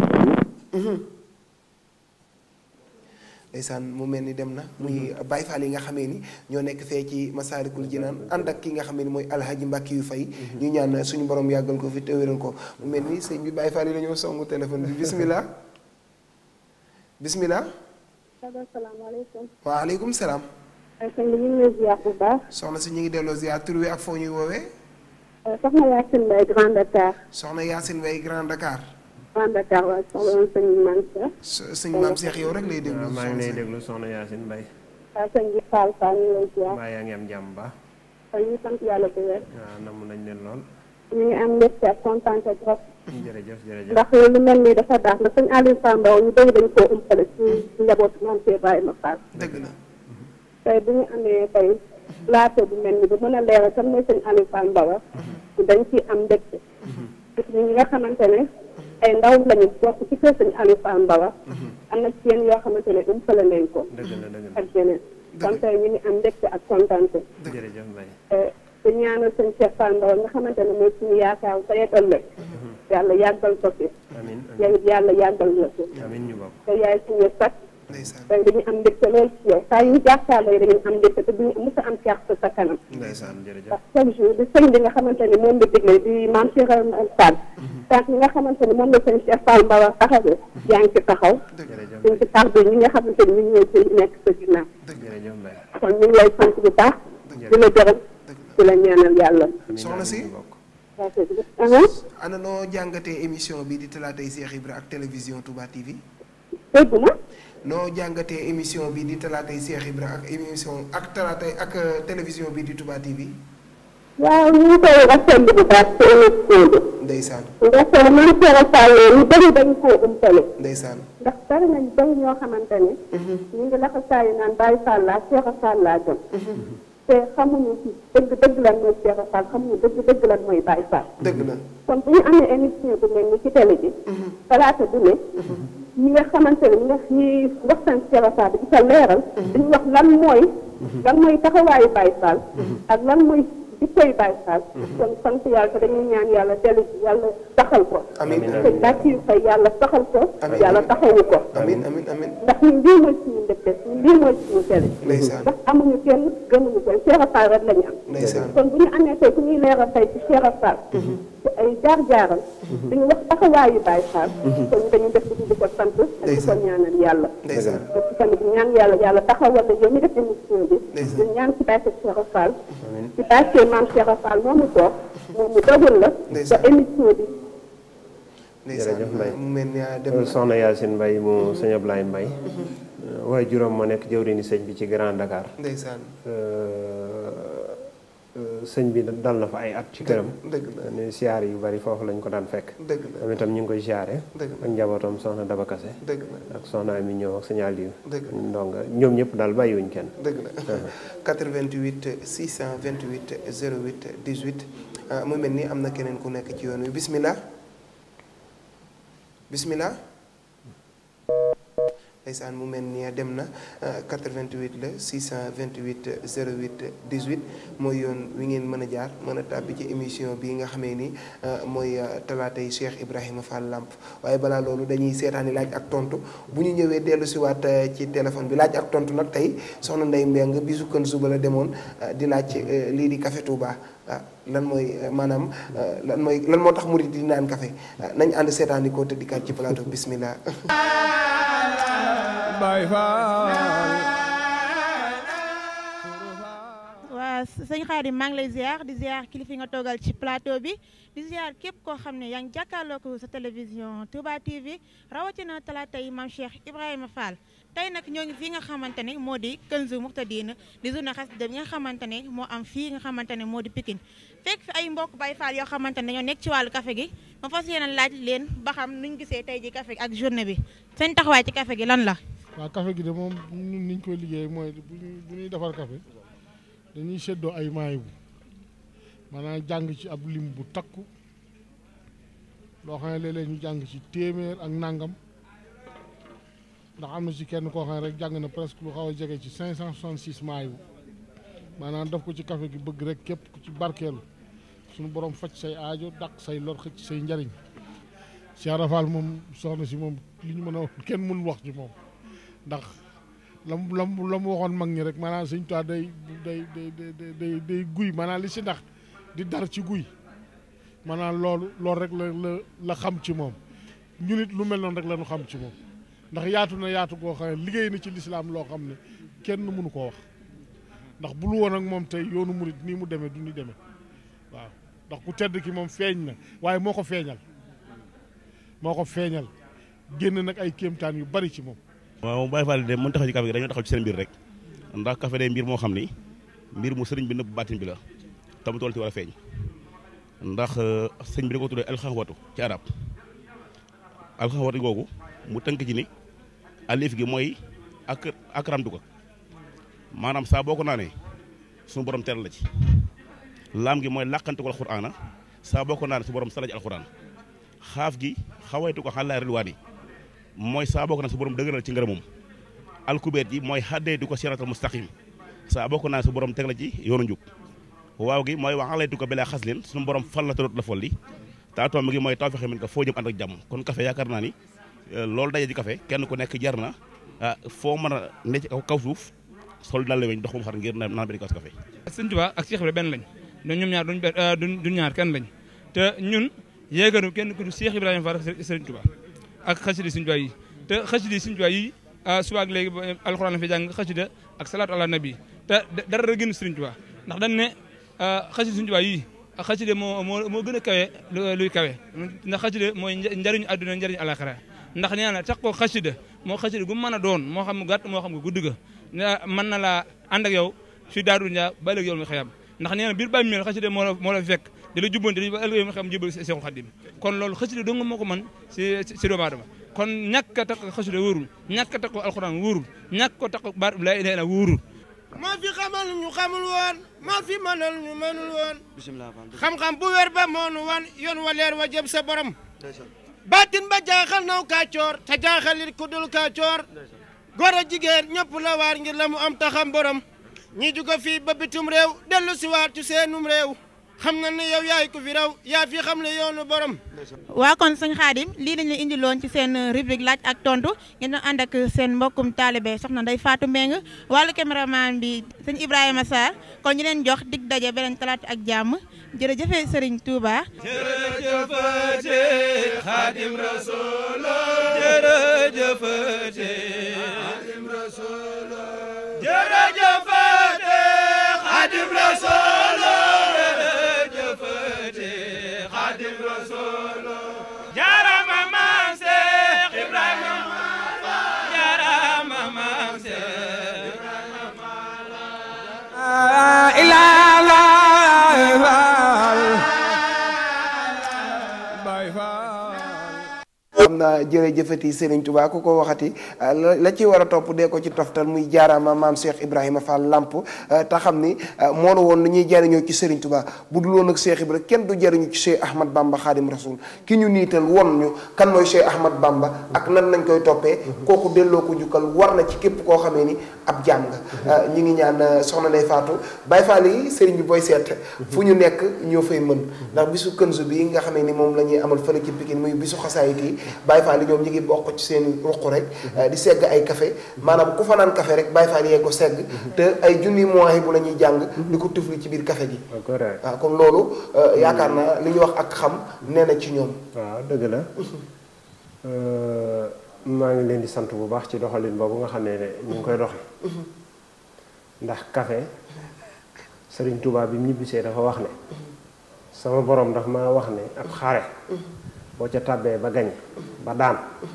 ndeysaan mu mel ni dem na muy Baye Fall yi nga xamee ni ñoo nekk fee ci Masaalikul Jinaan ànd ak ki nga xamee ni mooy alhaji Mbàkke yu fay ñu ñaan suñu borom yàggal ko fi te wéral ko mu mel ni sëñ bi Baye Fall yi dañoo songu téléphone bi bismillah bismillah asalaamaaleykum. waaleykum salaam sëñ bi ñu ngi lay ziar bu baax. soxna si ñu ngi delloo ziar tur wi ak foo ñuy woowee soxna Yacine Mbaye Grand Dakar. soxna Yacine Way Grand Dakar Grand Dakar waaye soxla woon sëñ Mansa. s- sëñ maam Cheikh yow rek lay déglu waaw maa ngi soxna lay si. déglu soxna Yacine Mbaye waaw sëñ bi Fall Fall ñu ngi lay ziar. mbaa yaa ngi am jàmm ba kon ñu sant yàlla bu wér. waaw namm nañ leen lool ñu ngi am mbégte ak kontaan trop. jërëjëf jërëjëf ndax lu mel nii dafa baax ndax sëñ Aliou Fall Mbaw ñu bëri dañ koo umpale ci njabootu maam Cheikh Ibrahima Fall. dëgg la tey bu ñu amee tey plateau bu mel ni bu mën a leeral kan mooy sëñ Aliou Fall Mbaw dañ ciy am mbégte. gis ñi nga xamante ne ay ndaw lañu bokk ci kër sëñ Aliou Fall Mbaw am na ci yéen yoo xamante ne umpale nañ ko. dëgg la dëgg la ak yeneen kon tey ñu ngi am mbégte ak kontaante jërëjëf Mbaye te ñaanal sëñ Cheikh Fall Mbaw nga xamante ne mooy suñu yaakaar tey ak ëllëg yàlla yàggal ko fi amin yow it yàlla yàggal la fi amin amin ñu bokk te yaay suñu sax ndeysaan tey dañu am mbégte lool ci yow saa yu ñu jàkkaarloo dañu am mbégte te duñu mës a am kersa sa kanam ndeysaan jërëjëf ndax chaque jour di sëñ bi nga xamante ne moom la digle di maam Cheikh Ibrahima Fall tànk ñi nga xamante ne moom la sëñ Cheikh Fall Mbaw taxawee yaa ngi ci taxaw jërëjëf ñu ngi ci tax bi ñi nga xamante ne ñu ngi ñëw ci nekk sa ginnaaw jërëjëf Mbaye kon ñu ngi lay sant bu baax di la gërëm di la ñaanal yàlla amin Soxna si? ñu bokk ana noo jàngatee émission bi di talaatay Cheikh Ibra ak télévision Touba TV dégg ma noo jàngatee émission bi di talaatay Cheikh Ibra ak émission ak talaatay ak euh, télévision bi di Touba TV waaw ñu ngi koy rafetlu bu baax ci émission bi ndeysaan ndax man Cheikh Fall ñu bëri dañ koo umpale ndeysaan ndax bari nañ bëri ñoo xamante ne ñu ngi laxasaayu naan Baye Fall laa Cheikh Fall laa gëm te xamuñu ci dëgg dëgg lan mooy Cheikh Fall xamuñu dëgg dëgg lan mooy Baye Fall dëgg la kon bu ñu amee émission bu mel ni ci télé bi talaata du ne ñi nga xamante ne ñi nga ñi waxtaan Cheikh Fall bi di ko leeral dañu wax lan mooy lan mooy taxawaayu Baye Fall ak lan mooy jikkoy Baye Fall kon sant yàlla te dañuy ñaan yàlla dellu ci yàlla taxal ko Amiin, te bàcc yu fay yàlla taxal ko Amiin. yàlla taxawu ko amin amin amin ndax ñun lii mooy suñu mbégte ñun lii mooy suñu télé ndeysaan ndax amuñu kenn gëmuñu kenn Cheikh Fall rek la ñu am ndeysaan kon bu ñu amee tey ku ñuy leeral tey ci Cheikh Fall ci ay jaar-jaaram dañu wax taxawaayu Baye Fall kon dañu def di ko sant ak di ko Ndeysaan. ñaanal yàlla ndeysaan parce que tamit ñaan yàlla yàlla taxawal la yow mi def émission bi Ndeysaan. ñu ñaan ci barke Cheikh Fall ci barke maam Cheikh Fall moomu toog moom mu dogal la Ndeysaan. ba émission bi ndeysaan Jërëjëf Mbaye. mu mel ni ah dem na soxna Yacine Mbaye mu sëñ Ablaye Mbaye waaye juróom moo nekk jëwriñu sëñ bi ci Grand Dakar ndeysaan Euh, sëñ bi dal na fa ay at ci këram dëgg la ne siyaar yu bari foofu lañ ko daan fekk dëgg la moom itam ñu ngi koy siyaare dëgg la ak njabootam soxna Daba Kase dëgg la ak soxna Ami ñëw ak sëñ Aliou dëgg la ndonga ñoom ñëpp daal bàyyiwuñ kenn dëgg la 88 628 08 18 ah mu mel ni am na keneen ku nekk ci yoon wi bismillah bismillah ndeysaan mu mel ni dem na 88 la 628 08 18 mooy yoon wi ngeen mën a jaar mën a tàbbi ci émission bi nga xamee ni mooy talaatay Cheikh Ibrahima Fall Lamp waaye balaa loolu dañuy seetaani laaj ak tontu bu ñu ñëwee dellu si waat ci téléphone bi laaj ak tontu nag tey soxna Ndeye Mbeng bisu kën suba la demoon di laaj lii di Café Touba ah lan mooy maanaam lan mooy lan moo tax murid di naan café nañ ànd seetaani ko te dikkaat ci plateau bismillah Baay Faal waa sëñ Xaadim maa ngi lay ziar di ziar kilifa nga toogal ci plateau bi di ziar képp koo xam ne yaa ngi jàkkaarloo ko sa télévision Touba TV rawatina talaata yi maam Cheikh Ibrahima Fall tey nag ñoo ngi fii nga xamante ne moo di Kanzu Muxtadina di journée xasida bi nga xamante ne moo am fii nga xamante ne moo di Pikine fekk fi ay mbokk Baay Faal yoo xamante ne ñoo nekk ci wàllu café gi ma fas yéene laaj leen ba xam nuñ gisee tey ji café gi ak journée bi seen taxawaay ci café gi lan la waaw café gi de moom ñun niñ koy liggéey mooy bu ñuy bu ñuy defar café dañuy seddoo ay maayibu maanaam jàng ci ab lim bu takku loo xam ne léeg-léeg ñu jàng ci téeméer ak nangam ndax am na ci kenn koo xam ne rek jàng na presque lu xaw a jege ci 566 maayibu maanaam def ko ci café gi bëgg rek képp ku ci barkeelu suñu borom faj say aajo dàq say lor xëcc say njariñ Cheikh Rafal moom soxna si moom li ñu mën a wax kenn mënul wax ci moom ndax lam lam la mu waxoon mag ñi rek maanaam sëñ Tuubaa day day day day day day guy maanaam li si ndax di dar ci guy maanaam loolu loolu rek la la la xam ci moom ñu nit lu mel noonu rek la ñu xam ci moom ndax yaatu na yaatu goo xam ne liggéey na ci lislaam loo xam ne kenn mënu koo wax ndax bul woon ak moom tey yoonu murit nii mu demee du ni demee waaw ndax ku tedd ki moom feeñ na waaye moo ko feeñal moo ko feeñal génn nag ay kéemtaan yu bari ci moom waaw Baye Fall de mën taxaw ci café gi dañoo taxaw ci seen mbir rek ndax café day mbir moo xam ni mbir mu sëriñ bi nëbb baatin bi la tam tool ci war a feeñ ndax sëñ bi da ko tuddee alxaxwatu ci arab alxaxwatu googu mu tënk ci ni alif gi mooy ak akramtu ko maanaam saa boo ko naanee suñu borom teral la ci laam gi mooy làqante ko alxuraana saa boo ko naanee su borom sala ci alxuraan xaaf gi xawaytu ko xàllaa rilwaani mooy saa boo ko naan su borom dëgëral ci ngërëmam alkubeet ji mooy xaddee di ko siratal mustaqim saa boo ko naan su borom teg la ci yoonu njub waaw gi mooy wax alaytu ko belaa xas leen suñu borom fal la taloot la folli taatoom gi mooy taw fexe min ko foo jëm ànd ak jàmm kon café yaakaar naa ni loolu daje ci café kenn ku nekk jar na foo mën a ne ci kaw suuf sol dal la weñ dox ba mu xar ngir naan benn kaas café sëñ Tuubaa ak Cheikh Ibra benn lañ ñoom ñoom ñaar duñ benn duñ ñaar kenn lañ te ñun yéeganu kenn ku du Cheikh Ibrahima Fall ak Sëriñ Tuubaa ak xasida Sëriñ Tuubaa yi te xasida Sëriñ Tuubaa yi suba ak léegi alxuraan la fi jàng xasida ak salaatu ala nabi te dara gën Sëriñ Tuubaa ndax dañ ne xasida Sëriñ Tuubaa yi ak xasida moo moo moo gën a kawe luy kawe ndax xasida mooy njariñu àdduna njariñu alaxira ndax nee na tax ko xasida moo xasida gu mën a doon moo xam gàtt moo xam nga gudd ga mën na laa ànd ak yow fi daaru njaa ba léegi yow mi xëyam ndax nee na biir bàyyi mel xasida moo la moo la fekk di la jubbante di ba ëllëg yow mi xam jébal Seexul Xadim kon loolu xasida dong moo ko mën si si doomu aadama kon ñàkk a takk xasida wóorul ñàkk a takk alxuraan wóorul ñàkk ko takk baat laa ilaaha illa wóorul moo fi xamal ñu xamul woon moo fi mënal ñu mënul woon xam-xam bu wér ba moonu wan yoon wa leer wa jëm sa borom baatin ba jaaxal naw kaacoor te jaaxal it ku dul kaacoor góor a jigéen ñëpp la waar ngir la mu am taxam borom ñi juga fii ba bitum réew dellu si waat ci seenum réew xam na ne yow yaay ko fi raw yaa fi xam ne yoonu borom waa kon sëñ Xaadim lii dañ leen indiloon ci seen rubrique laaj ak tontu ngeen doon ànd ak seen mbokkum taalibe soxna Ndeye Fatou Mbeng wàllu caméraman bi sëñ Ibrahima Sarr kon ñu leen jox dig daje beneen talaata ak jàmm jërëjëfe Serigne Touba. jërëjëfate Xaadim Rasul jërëjëfate Xaadim Rasul jërëjëfate Xaadim Rasul jërëjëfate Xaadim Rasul jaarama maam Seex Ibrahima jaarama maam Seex xam naa na jërëjëfati Serigne Touba ku ko waxati la la ci war a topp dee ko ci toftal muy jaaraama maam Cheikh Ibrahima Fall Lamp te xam ni moo la woon lu ñuy jariñoo ci Serigne Touba bu dul woon ak Cheikh Ibrahima kenn du jariñu ci Cheikh Ahmad Bamba Khadim Rasoul ki ñu niital won ñu kan mooy Cheikh Ahmad Bamba ak nan nañ koy toppee kooku delloo ko jukkal war na ci képp koo xamee ni ab jaam nga ñi ngi ñaan soxna Ndeye Fatou Baye Fall yi Serigne bi booy seet fu ñu nekk ñoo fay mën ndax bisu kënsu bi nga xamee ni moom la ñuy amal fële ci Pikine muy bisu xasaayit yi Baye Fall yi ñoom ñi ngi bokk ci seen ruq rek di segg ay café maanaam ku fa naan café rek Baye Fall yee ko segg te ay junni mois bu la ñuy jàng di ko tufli ci biir café gi waaw comme loolu yaakaar naa li ñuy wax ak xam nee na ci ñoom waaw dëgg la maa ngi leen di sant bu baax ci doxalin boobu nga xam ne ñu ngi koy doxe ndax café Sëriñ Tuubaa bi mu ñibbisee dafa wax ne sama borom daf ma wax ne ab xare boo ca tàbbee ba gañ ba daan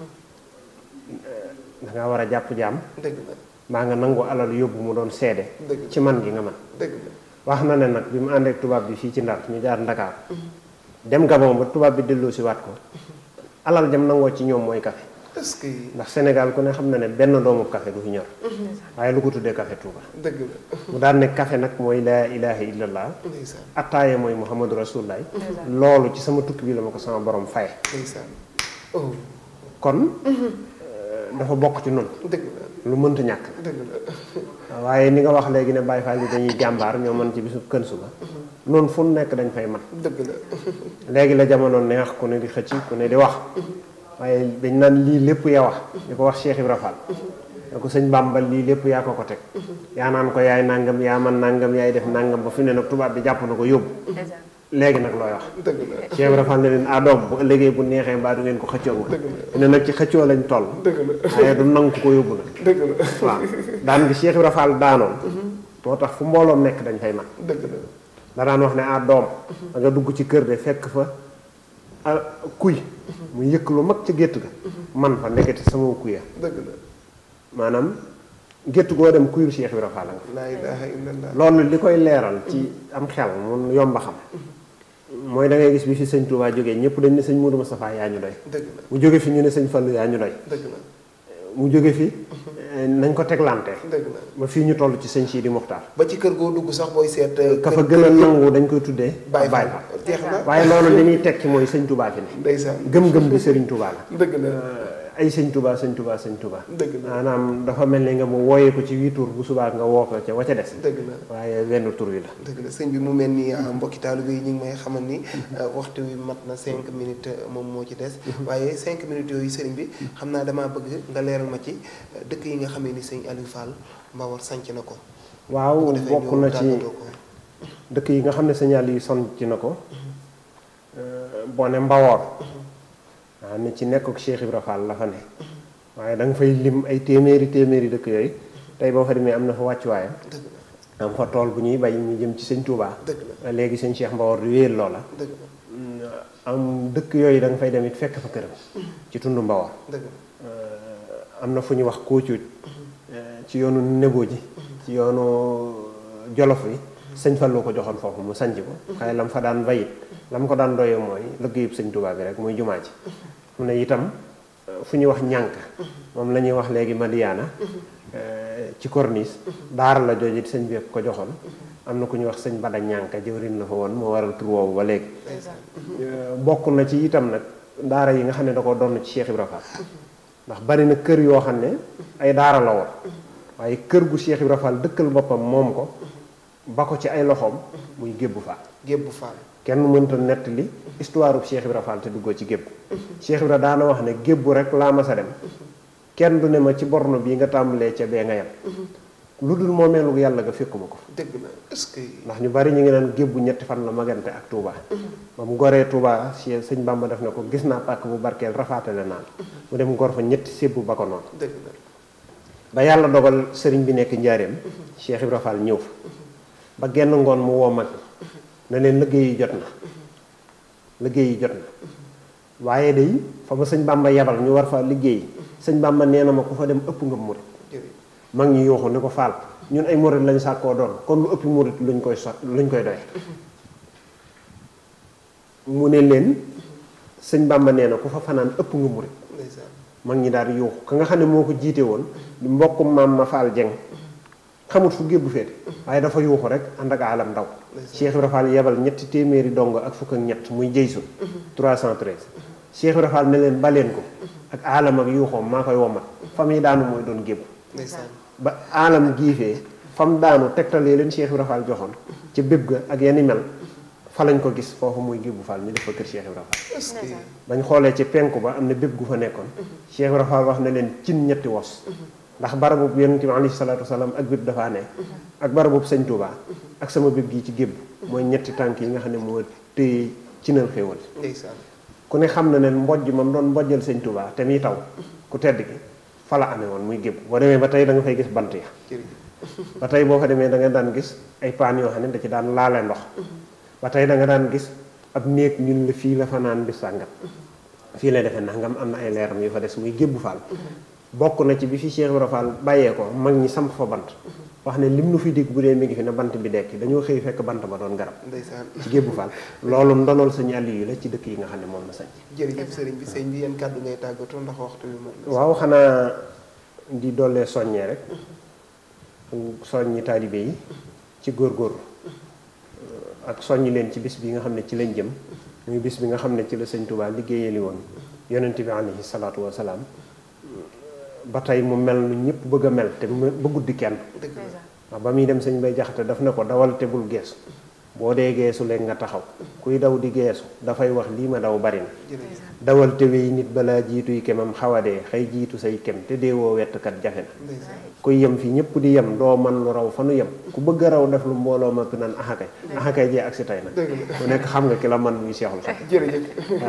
danga war a jàpp jaam maa nga nangu alal yóbbu mu doon seede ci man gi nga man wax na ne nag bi mu àndeek tubaab bi fii ci Ndar ñu jaar Ndakaar dem Gabon ba tubaab bi delloo si waat ko alal jam nangoo ci ñoom mooy café est-ce que ndax Sénégal ku ne xam na ne benn doomu café du fi ñor waaye lu ko tuddee café Touba dëgg la mu daan ne café nag mooy laa ilaha illallah attaaye mooy muhammadu rasulullah loolu ci sama tukki bi la ma ko sama borom faye kon dafa bokk ci noonu lu mënta ñàkk waaye ni nga wax léegi ne Baye Fall yi dañuy jàmbaar ñoo mën ci bisu kën suba noonu fu nekk dañ fay man dëgg la léegi la jamono neex ku ne di xëcc ku ne di wax waaye dañ naan lii lépp yaa wax di ko wax Cheikh Ibra Fall da ko sëñ Bàmba lii lépp yaa ko ko teg yaa naan ko yaay nangam yaa man nangam yaay def nangam ba fi ne nag tubaab bi jàpp na ko yóbbu léegi nag looy wax dëgg la Cheikh Ibra Fall ne leen ah doom bu ëllëgee bu neexee mbaa du ngeen ko xëccoo ma ne nag ci xëccoo lañ toll dëgg la waaye du nangu ko yóbbu nag dëgg la waaw daan gi Cheikh Ibra Fall daanoon moo tax fu mbooloom nekk dañ fay man dëgg la da daan wax ne ah doom da nga dugg ci kër de fekk fa ah kuy mu yëkk lu mag ca gétt ga man fa ndekete sama kuya dëgg la maanaam gétt goo dem kuyul Cheikh Ibra Fall nga laa ilaha illallah loolu li koy leeral ci am xel mun yomba xam mooy da ngay gis bi fi sëñ Touba jógee ñëpp dañ ne sëñ Moudou Moustapha yaa ñu doy dëgg la mu jóge fi ñu ne sëñ Fallou yaa ñu doy dëgg la mu jóge fi nañ ko teglante dëgg la ba fii ñu toll ci sëñ Sidi Muxtaar ba ci kër goo dugg sax booy seet ka fa gën a nangu dañ koy tuddee Baye Baye Fall Fall jeex na waaye loolu li ñuy tekki mooy sëñ Touba fi ne ndeysaan gëm-gëm bi Serigne Touba la dëgg la ay sëñ Touba sëñ Touba sëñ Touba dëgg la maanaam dafa mel ni nga mu wooyee ko ci wii tur bu subaa nga woo ko ca wa ca des dëgg la waaye wenn tur wi la dëgg la sëñ bi mu mel ni mbokki taalibe yi ñu ngi may xamal ni waxtu wi mat na cinq minutes moom moo ci des waaye cinq minutes yooyu sëriñ bi xam naa damaa bëgg nga leeral ma ci dëkk yi nga xamee ni sëñ Aliou Fall Mbawar sanc na ko waaw bu ko defee bokk ñu na ci tàggatoo ko. dëkk yi nga xam ne signal yi son ci na ko boo ne Mbawoor waaw ne ci nekkuk Cheikh Ibra Fall la fa ne waaye da nga fay lim ay téeméeri téeméeri dëkk yooyu tey boo fa demee am na fa wàccuwaayam dëgg la am fa tool bu ñuy bay ñu jëm ci sëñ Touba dëgg la léegi sëñ Cheikh Mbawoor di wéyal loola dëgg la am dëkk yooyu da nga fay dem it fekk fa këram ci tund Mbawoor dëgg la am na fu ñu wax Koocuuj ci yoonu Nebo ji ci yoonu Jolof wi sëñ Fallu ko joxoon foofu mu sanc ko xëy lam fa daan bayit lam ko daan doyee mooy liggéeyub sëñ Tuubaa bi rek muy jumaa ji mu ne itam fu ñuy wax ñànk moom la ñuy wax léegi Madiyaana ci corniche daara la jooju it sëñ bi ko joxoon am na ku ñuy wax sëñ Bada ñànka jëwrin la fa woon moo waral tur woowu ba léegi bokk na ci itam nag daara yi nga xam ne da ko doon ci Cheikh Ibra Fall ndax bari na kër yoo xam ne ay daara la woon waaye kër gu Cheikh Ibra Fall dëkkal boppam moom ko ba ko ci ay loxoom muy gébbu Fall Gébbu Fall kenn mënta nettali histoire bu Cheikh Ibra Fall te duggoo ci gébb Cheikh Ibra daana wax ne gébbu rek laa mas a dem kenn du ne ma ci borno bii nga tàmbalee ca bee nga yem lu dul moomeelu yàlla nga fekkuma ko dëgg la est-ce que ndax ñu bari ñu ngi naan gébbu ñetti fan la magante ak Touba ba mu goree Touba si sëñ Bamba def na ko gis naa pàkk bu barkeel rafaatale naan mu dem gor fa ñetti sébbu ba ko noonu dëgg la ba yàlla dogal sëriñ bi nekk njaareem Cheikh Ibra Fall ñëw fa ba genn ngoon mu woo mag na leen liggéey yi jot na liggéey yi jot na waaye day fa ma sëñ Bamba yabal ñu war fa liggéey sëñ Bamba nee na ma ku fa dem ëpp nga murit mag ñi yuuxu ni ko faal ñun ay murit lañ sàkkoo doon kon lu ëpp murit luñ koy sot luñ koy doy mu ne leen sëñ Bàmba nee na ku fa fanaan ëpp nga murit ndeysaan mag ñi daal di yuuxu ka nga xam ne moo ko jiite woon di mbokkum maam ma faal jeng xamut fu gébbu féete waaye dafa yuuxu rek ànd ak alam ndaw Cheikh Ibra Fall yebal ñetti téeméeri dong ak fukk ak ñett muy jëysu 313 Cheikh Ibra Fall ne leen baleen ko ak alam ak yuuxoom maa koy womat fam yi daanu mooy doon gébbu ndeysaan ba alam giifee fam daanu tegtalee leen Cheikh Ibra Fall joxoon ca béb ga ak yenn mel fa lañ ko gis foofu muy gébbu Fall ñu def fa kër Cheikh Ibra Fall est-ce que bañ xoolee ci penku ba am na bépp gu fa nekkoon Cheikh Ibra Fall wax na leen cin ñetti wos ndax barabu yonent bi alayhi salaatu wasalaam ak bépp dafaa ne ak barabu sëñ Touba ak sama bépp gii ci gébb mooy ñetti tànk yi nga xam ne moo téye cinal xéewal ndeysaan ku ne xam na ne mbojj mam doon mbojjal sëñ Touba te muy taw ku tedd gi fa la amee woon muy gébb boo demee ba tey da nga fay gis bant ya jërëjëf ba tey boo fa demee da nga daan gis ay paan yoo xam ne da ci daan laale ndox ba tey da nga daan gis ab néeg ñun la fii la fa naan bis sàngam fii lay defee nangam am na ay leeram yu fa des muy gébbu faal bokk na ci bi fi Cheikh Ibra Fall bàyyee ko mag ñi samp fa bant wax ne lim nu fi dégg bu dee mi ngi fi ne bant bi dekki dañoo xëy fekk bant ba doon garab ndeysaan ci gébbu faal loolu ndonol sañu àll yi la ci dëkk yi nga xam ne moom la sañ jërëjëf sëriñ bi sëriñ bi yan kàddu ngay tàggatoo ndax waxtu bi moom waaw xanaa di dollee soññee rek soññi taalibe yi ci góorgóorlu ak soññi leen ci bis bi nga xam ne ci lañ jëm muy bis bi nga xam ne ci la sëñ Touba liggéeyali woon yonent bi alayhi salaatu wa salaam ba tey mu mel nu ñëpp bëgg a mel te mu bëggut di kenn dëgg la waaw ba muy dem sëñ bay jaxate daf ne ko dawal te bul geesu boo dee geesu leen nga taxaw kuy daw di geesu dafay wax lii ma daw bari na jërëjëf dawal te wéy nit balaa jiituy kemam xawadee xëy jiitu say kem te deewoo wettkat jafe na ndeysaan kuy yem fi ñëpp di yem doo man lu raw fa nu yem ku bëgg a raw def lu mbooloo ma naan axakay axakay jee ak si tey nag dëgg la ku nekk xam nga ki la man muy seexul xam jërëjëf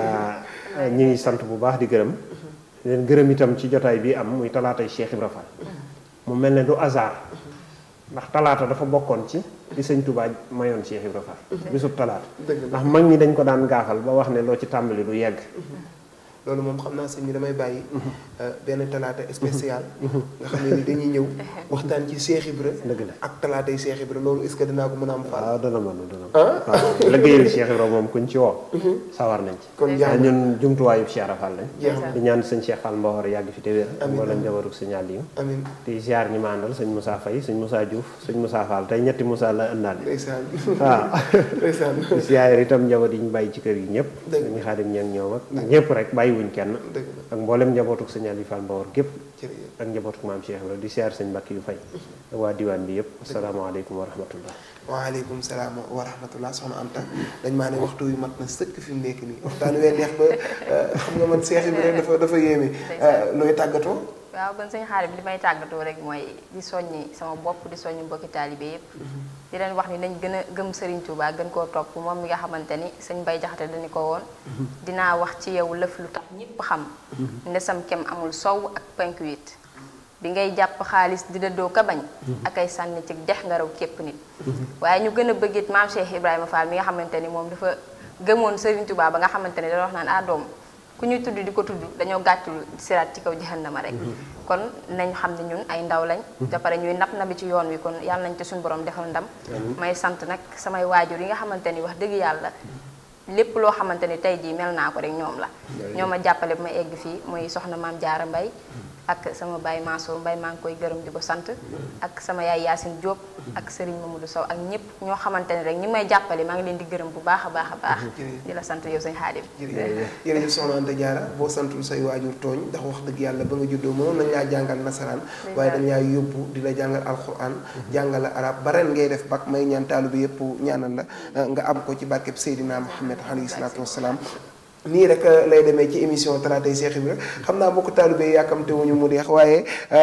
ñu ngi sant bu baax di gërëm leen gërëm itam ci jotaay bi am muy talaatay Cheikh Ibra Fall mu mel ne du hasard ndax talaata dafa bokkoon ci di sëñ Touba mayoon Cheikh Ibra Fall bisub talaata dëgg la ndax mag ñi dañ ko daan gaafal ba wax ne loo ci tàmbali du yegg loolu moom xam naa sëñ bi damay bàyyi benn talaata spécial nga xam ne ni dañuy ñëw waxtaan ci Cheikh Ibra dëgg la ak talaata yi Cheikh Ibra loolu est-ce que dinaa ko mën a am faal waaw dana mën dana ah mën waaw liggéeyal Cheikh Ibra moom kuñ ci woo sawar nañ ci kon jàmm ñun jumtuwaayu Cheikh Rafal lañ jeex na di ñaan sëñ Cheikh Fall Mbawar yàgg fi te wér Amiin. mboolem jabaruk sëñ Aliou amin di ziar ñi ma àndal sëñ Moussa Faye sëñ Moussa Diouf sëñ Moussa Fall tey ñetti Moussa la ëndaale ndeysaan waaw ndeysaan di ziar itam njaboot yi ñu bàyyi ci kër yi ñëpp Dëgg. sëñ Xaadim ñeeng ñoom ak ñëpp rek bàyyiwuñ kenn dëgg la ak mboolem njabootuk sëñ Aliou Fall Mbawar gépp jërëjëf ak njabootuk maam Cheikh Ibra di ziar sëñ Mbàkke yu fay ak waa diwaan bi yëpp asalaamaaleykum wa rahmatullah waaleykum salaam wa rahmatullah soxna Anta dañ maa ne waxtu wi mat na sëkk fi mu nekk nii waxtaan wee neex ba xam nga man Cheikh Ibra dafa dafa yéeme looy tàggatoo waaw kon sëñ xaarim li may tàggatoo rek mooy di soññi sama bopp di soññi mbokki taalibe yépp di leen wax ni nañ gën a gëm Serigne Touba gën koo topp moom mi nga xamante ni sëñ Bay Jaxate dañu ko woon dinaa wax ci yow lëf lu tax ñépp xam ndesam kem amul sow ak penku it bi ngay jàpp xaalis di dëddoo ka bañ ak ay sànni ci dex nga raw képp nit waaye ñu gën a bëggit maam Cheikh Ibrahima Fall mi nga xamante ni moom dafa gëmoon Serigne Touba ba nga xamante ni dana wax naan ah doom ku ñuy tudd di ko tudd dañoo gàccul siraat ci kaw jahannama rek kon nañ xam ne ñun ay ndaw lañ da pare ñuy nab nabi ci yoon wi kon yàlla nañ ci suñu borom defal ndam may sant nag samay waajur yi nga xamante ni wax dëgg yàlla lépp loo xamante ni tey jii mel naa ko rek ñoom la ñoo ma jàppale bu ma egg fii muy soxna maam jaara mbay ak sama baay Mansour Mbay maa ngi koy gërëm di ko sant ak sama yaay Yacine Diop ak Serigne Mamadou Sow ak ñëpp ñoo xamante ne rek ñi may jàppale maa ngi leen di gërëm bu baax a baax a baax di la sant yow sëñ Xaadim jërëjëf jërëjëf soxna Anta Diarra boo santul say waajur tooñ ndax wax dëgg yàlla ba nga juddoo mënoon nañ laa jàngal nasaraan waaye dañ laa yóbbu di la jàngal alquran jàngal la arab ba ren ngay def bak may ñaan taalu bi yëpp ñaanal la nga am ko ci barkeb Seydina Muhammad alayhi salaatu wassalaam nii rek lay demee ci émission talaatay Cheikh Ibra xam naa bokk taalibe yàkkamte wuñu mu deex waaye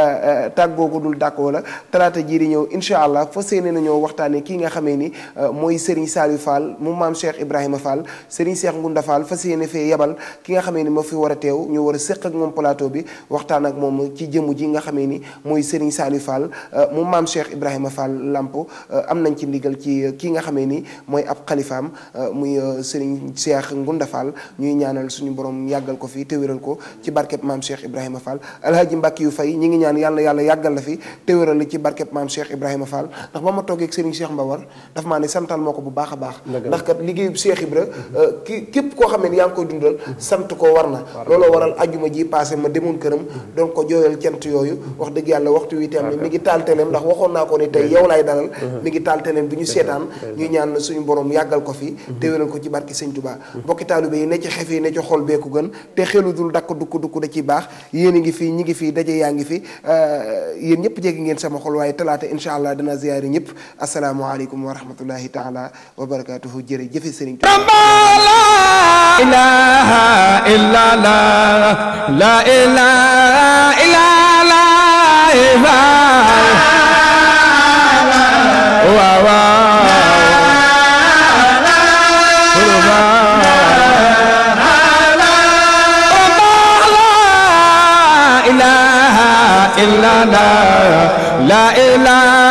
tàggoo ko dul dàkkoo la talaata jii di ñëw incha allah fa séene nañoo waxtaanee kii nga xamee ni mooy Serigne Saliou Fall mu maam Cheikh Ibrahima Fall Serigne Cheikh Ngunda Fall fa séene fee yebal ki nga xamee ni ma fi war a teew ñu war a séq ak moom plateau bi waxtaan ak moom ci jëmu ji nga xamee ni mooy Serigne Saliou Fall mu maam Cheikh Ibrahima Fall Lamp am nañ ci ndigal ci kii nga xamee ni mooy ab xalifaam muy Serigne Cheikh Ngunda Fall ñuy ñuy ñaanal suñu borom yàggal ko fi te wéral ko ci barkeb maam Cheikh Ibrahima Fall alhaji Mbàkke yu fay ñi ngi ñaan yàlla yàlla yàggal la fi te wéral la ci barkeb maam Cheikh Ibrahima Fall ndax ba ma toogee ak Serigne Cheikh Mbawar daf maa ne santal moo ko bu baax a baax ndax kat liggéeyu Cheikh Ibra ki képp koo xam ne yaa ngi koy dundal sant ko war na looloo waral ajuma ji passé ma demoon këram doon ko jooyal cant yooyu wax dëgg yàlla waxtu wi tam ne mi ngi taal teleem ndax waxoon naa ko ni tey yow laay dalal mi ngi taal teleem bi ñu seetaan ñuy ñaan suñu borom yàggal ko fi te wéral ko ci barki sëñ Touba mbokki taalibe yi ne ci xef yi ne ci xol beeku gën te xelu dul dakk dukk dukk da ciy baax yéen a ngi fii ñi ngi fii daje yaa ngi fi yéen ñëpp jéggi ngeen sama xol waaye talaata incha allah dana ziyaari ñëpp asalaamaaleykum wa rahmatullahi taala wa barakatuhu jërë jëfe sëriñ Touba ilaha illa la la ilaha illa la wa wa ilaha illa la la ilaha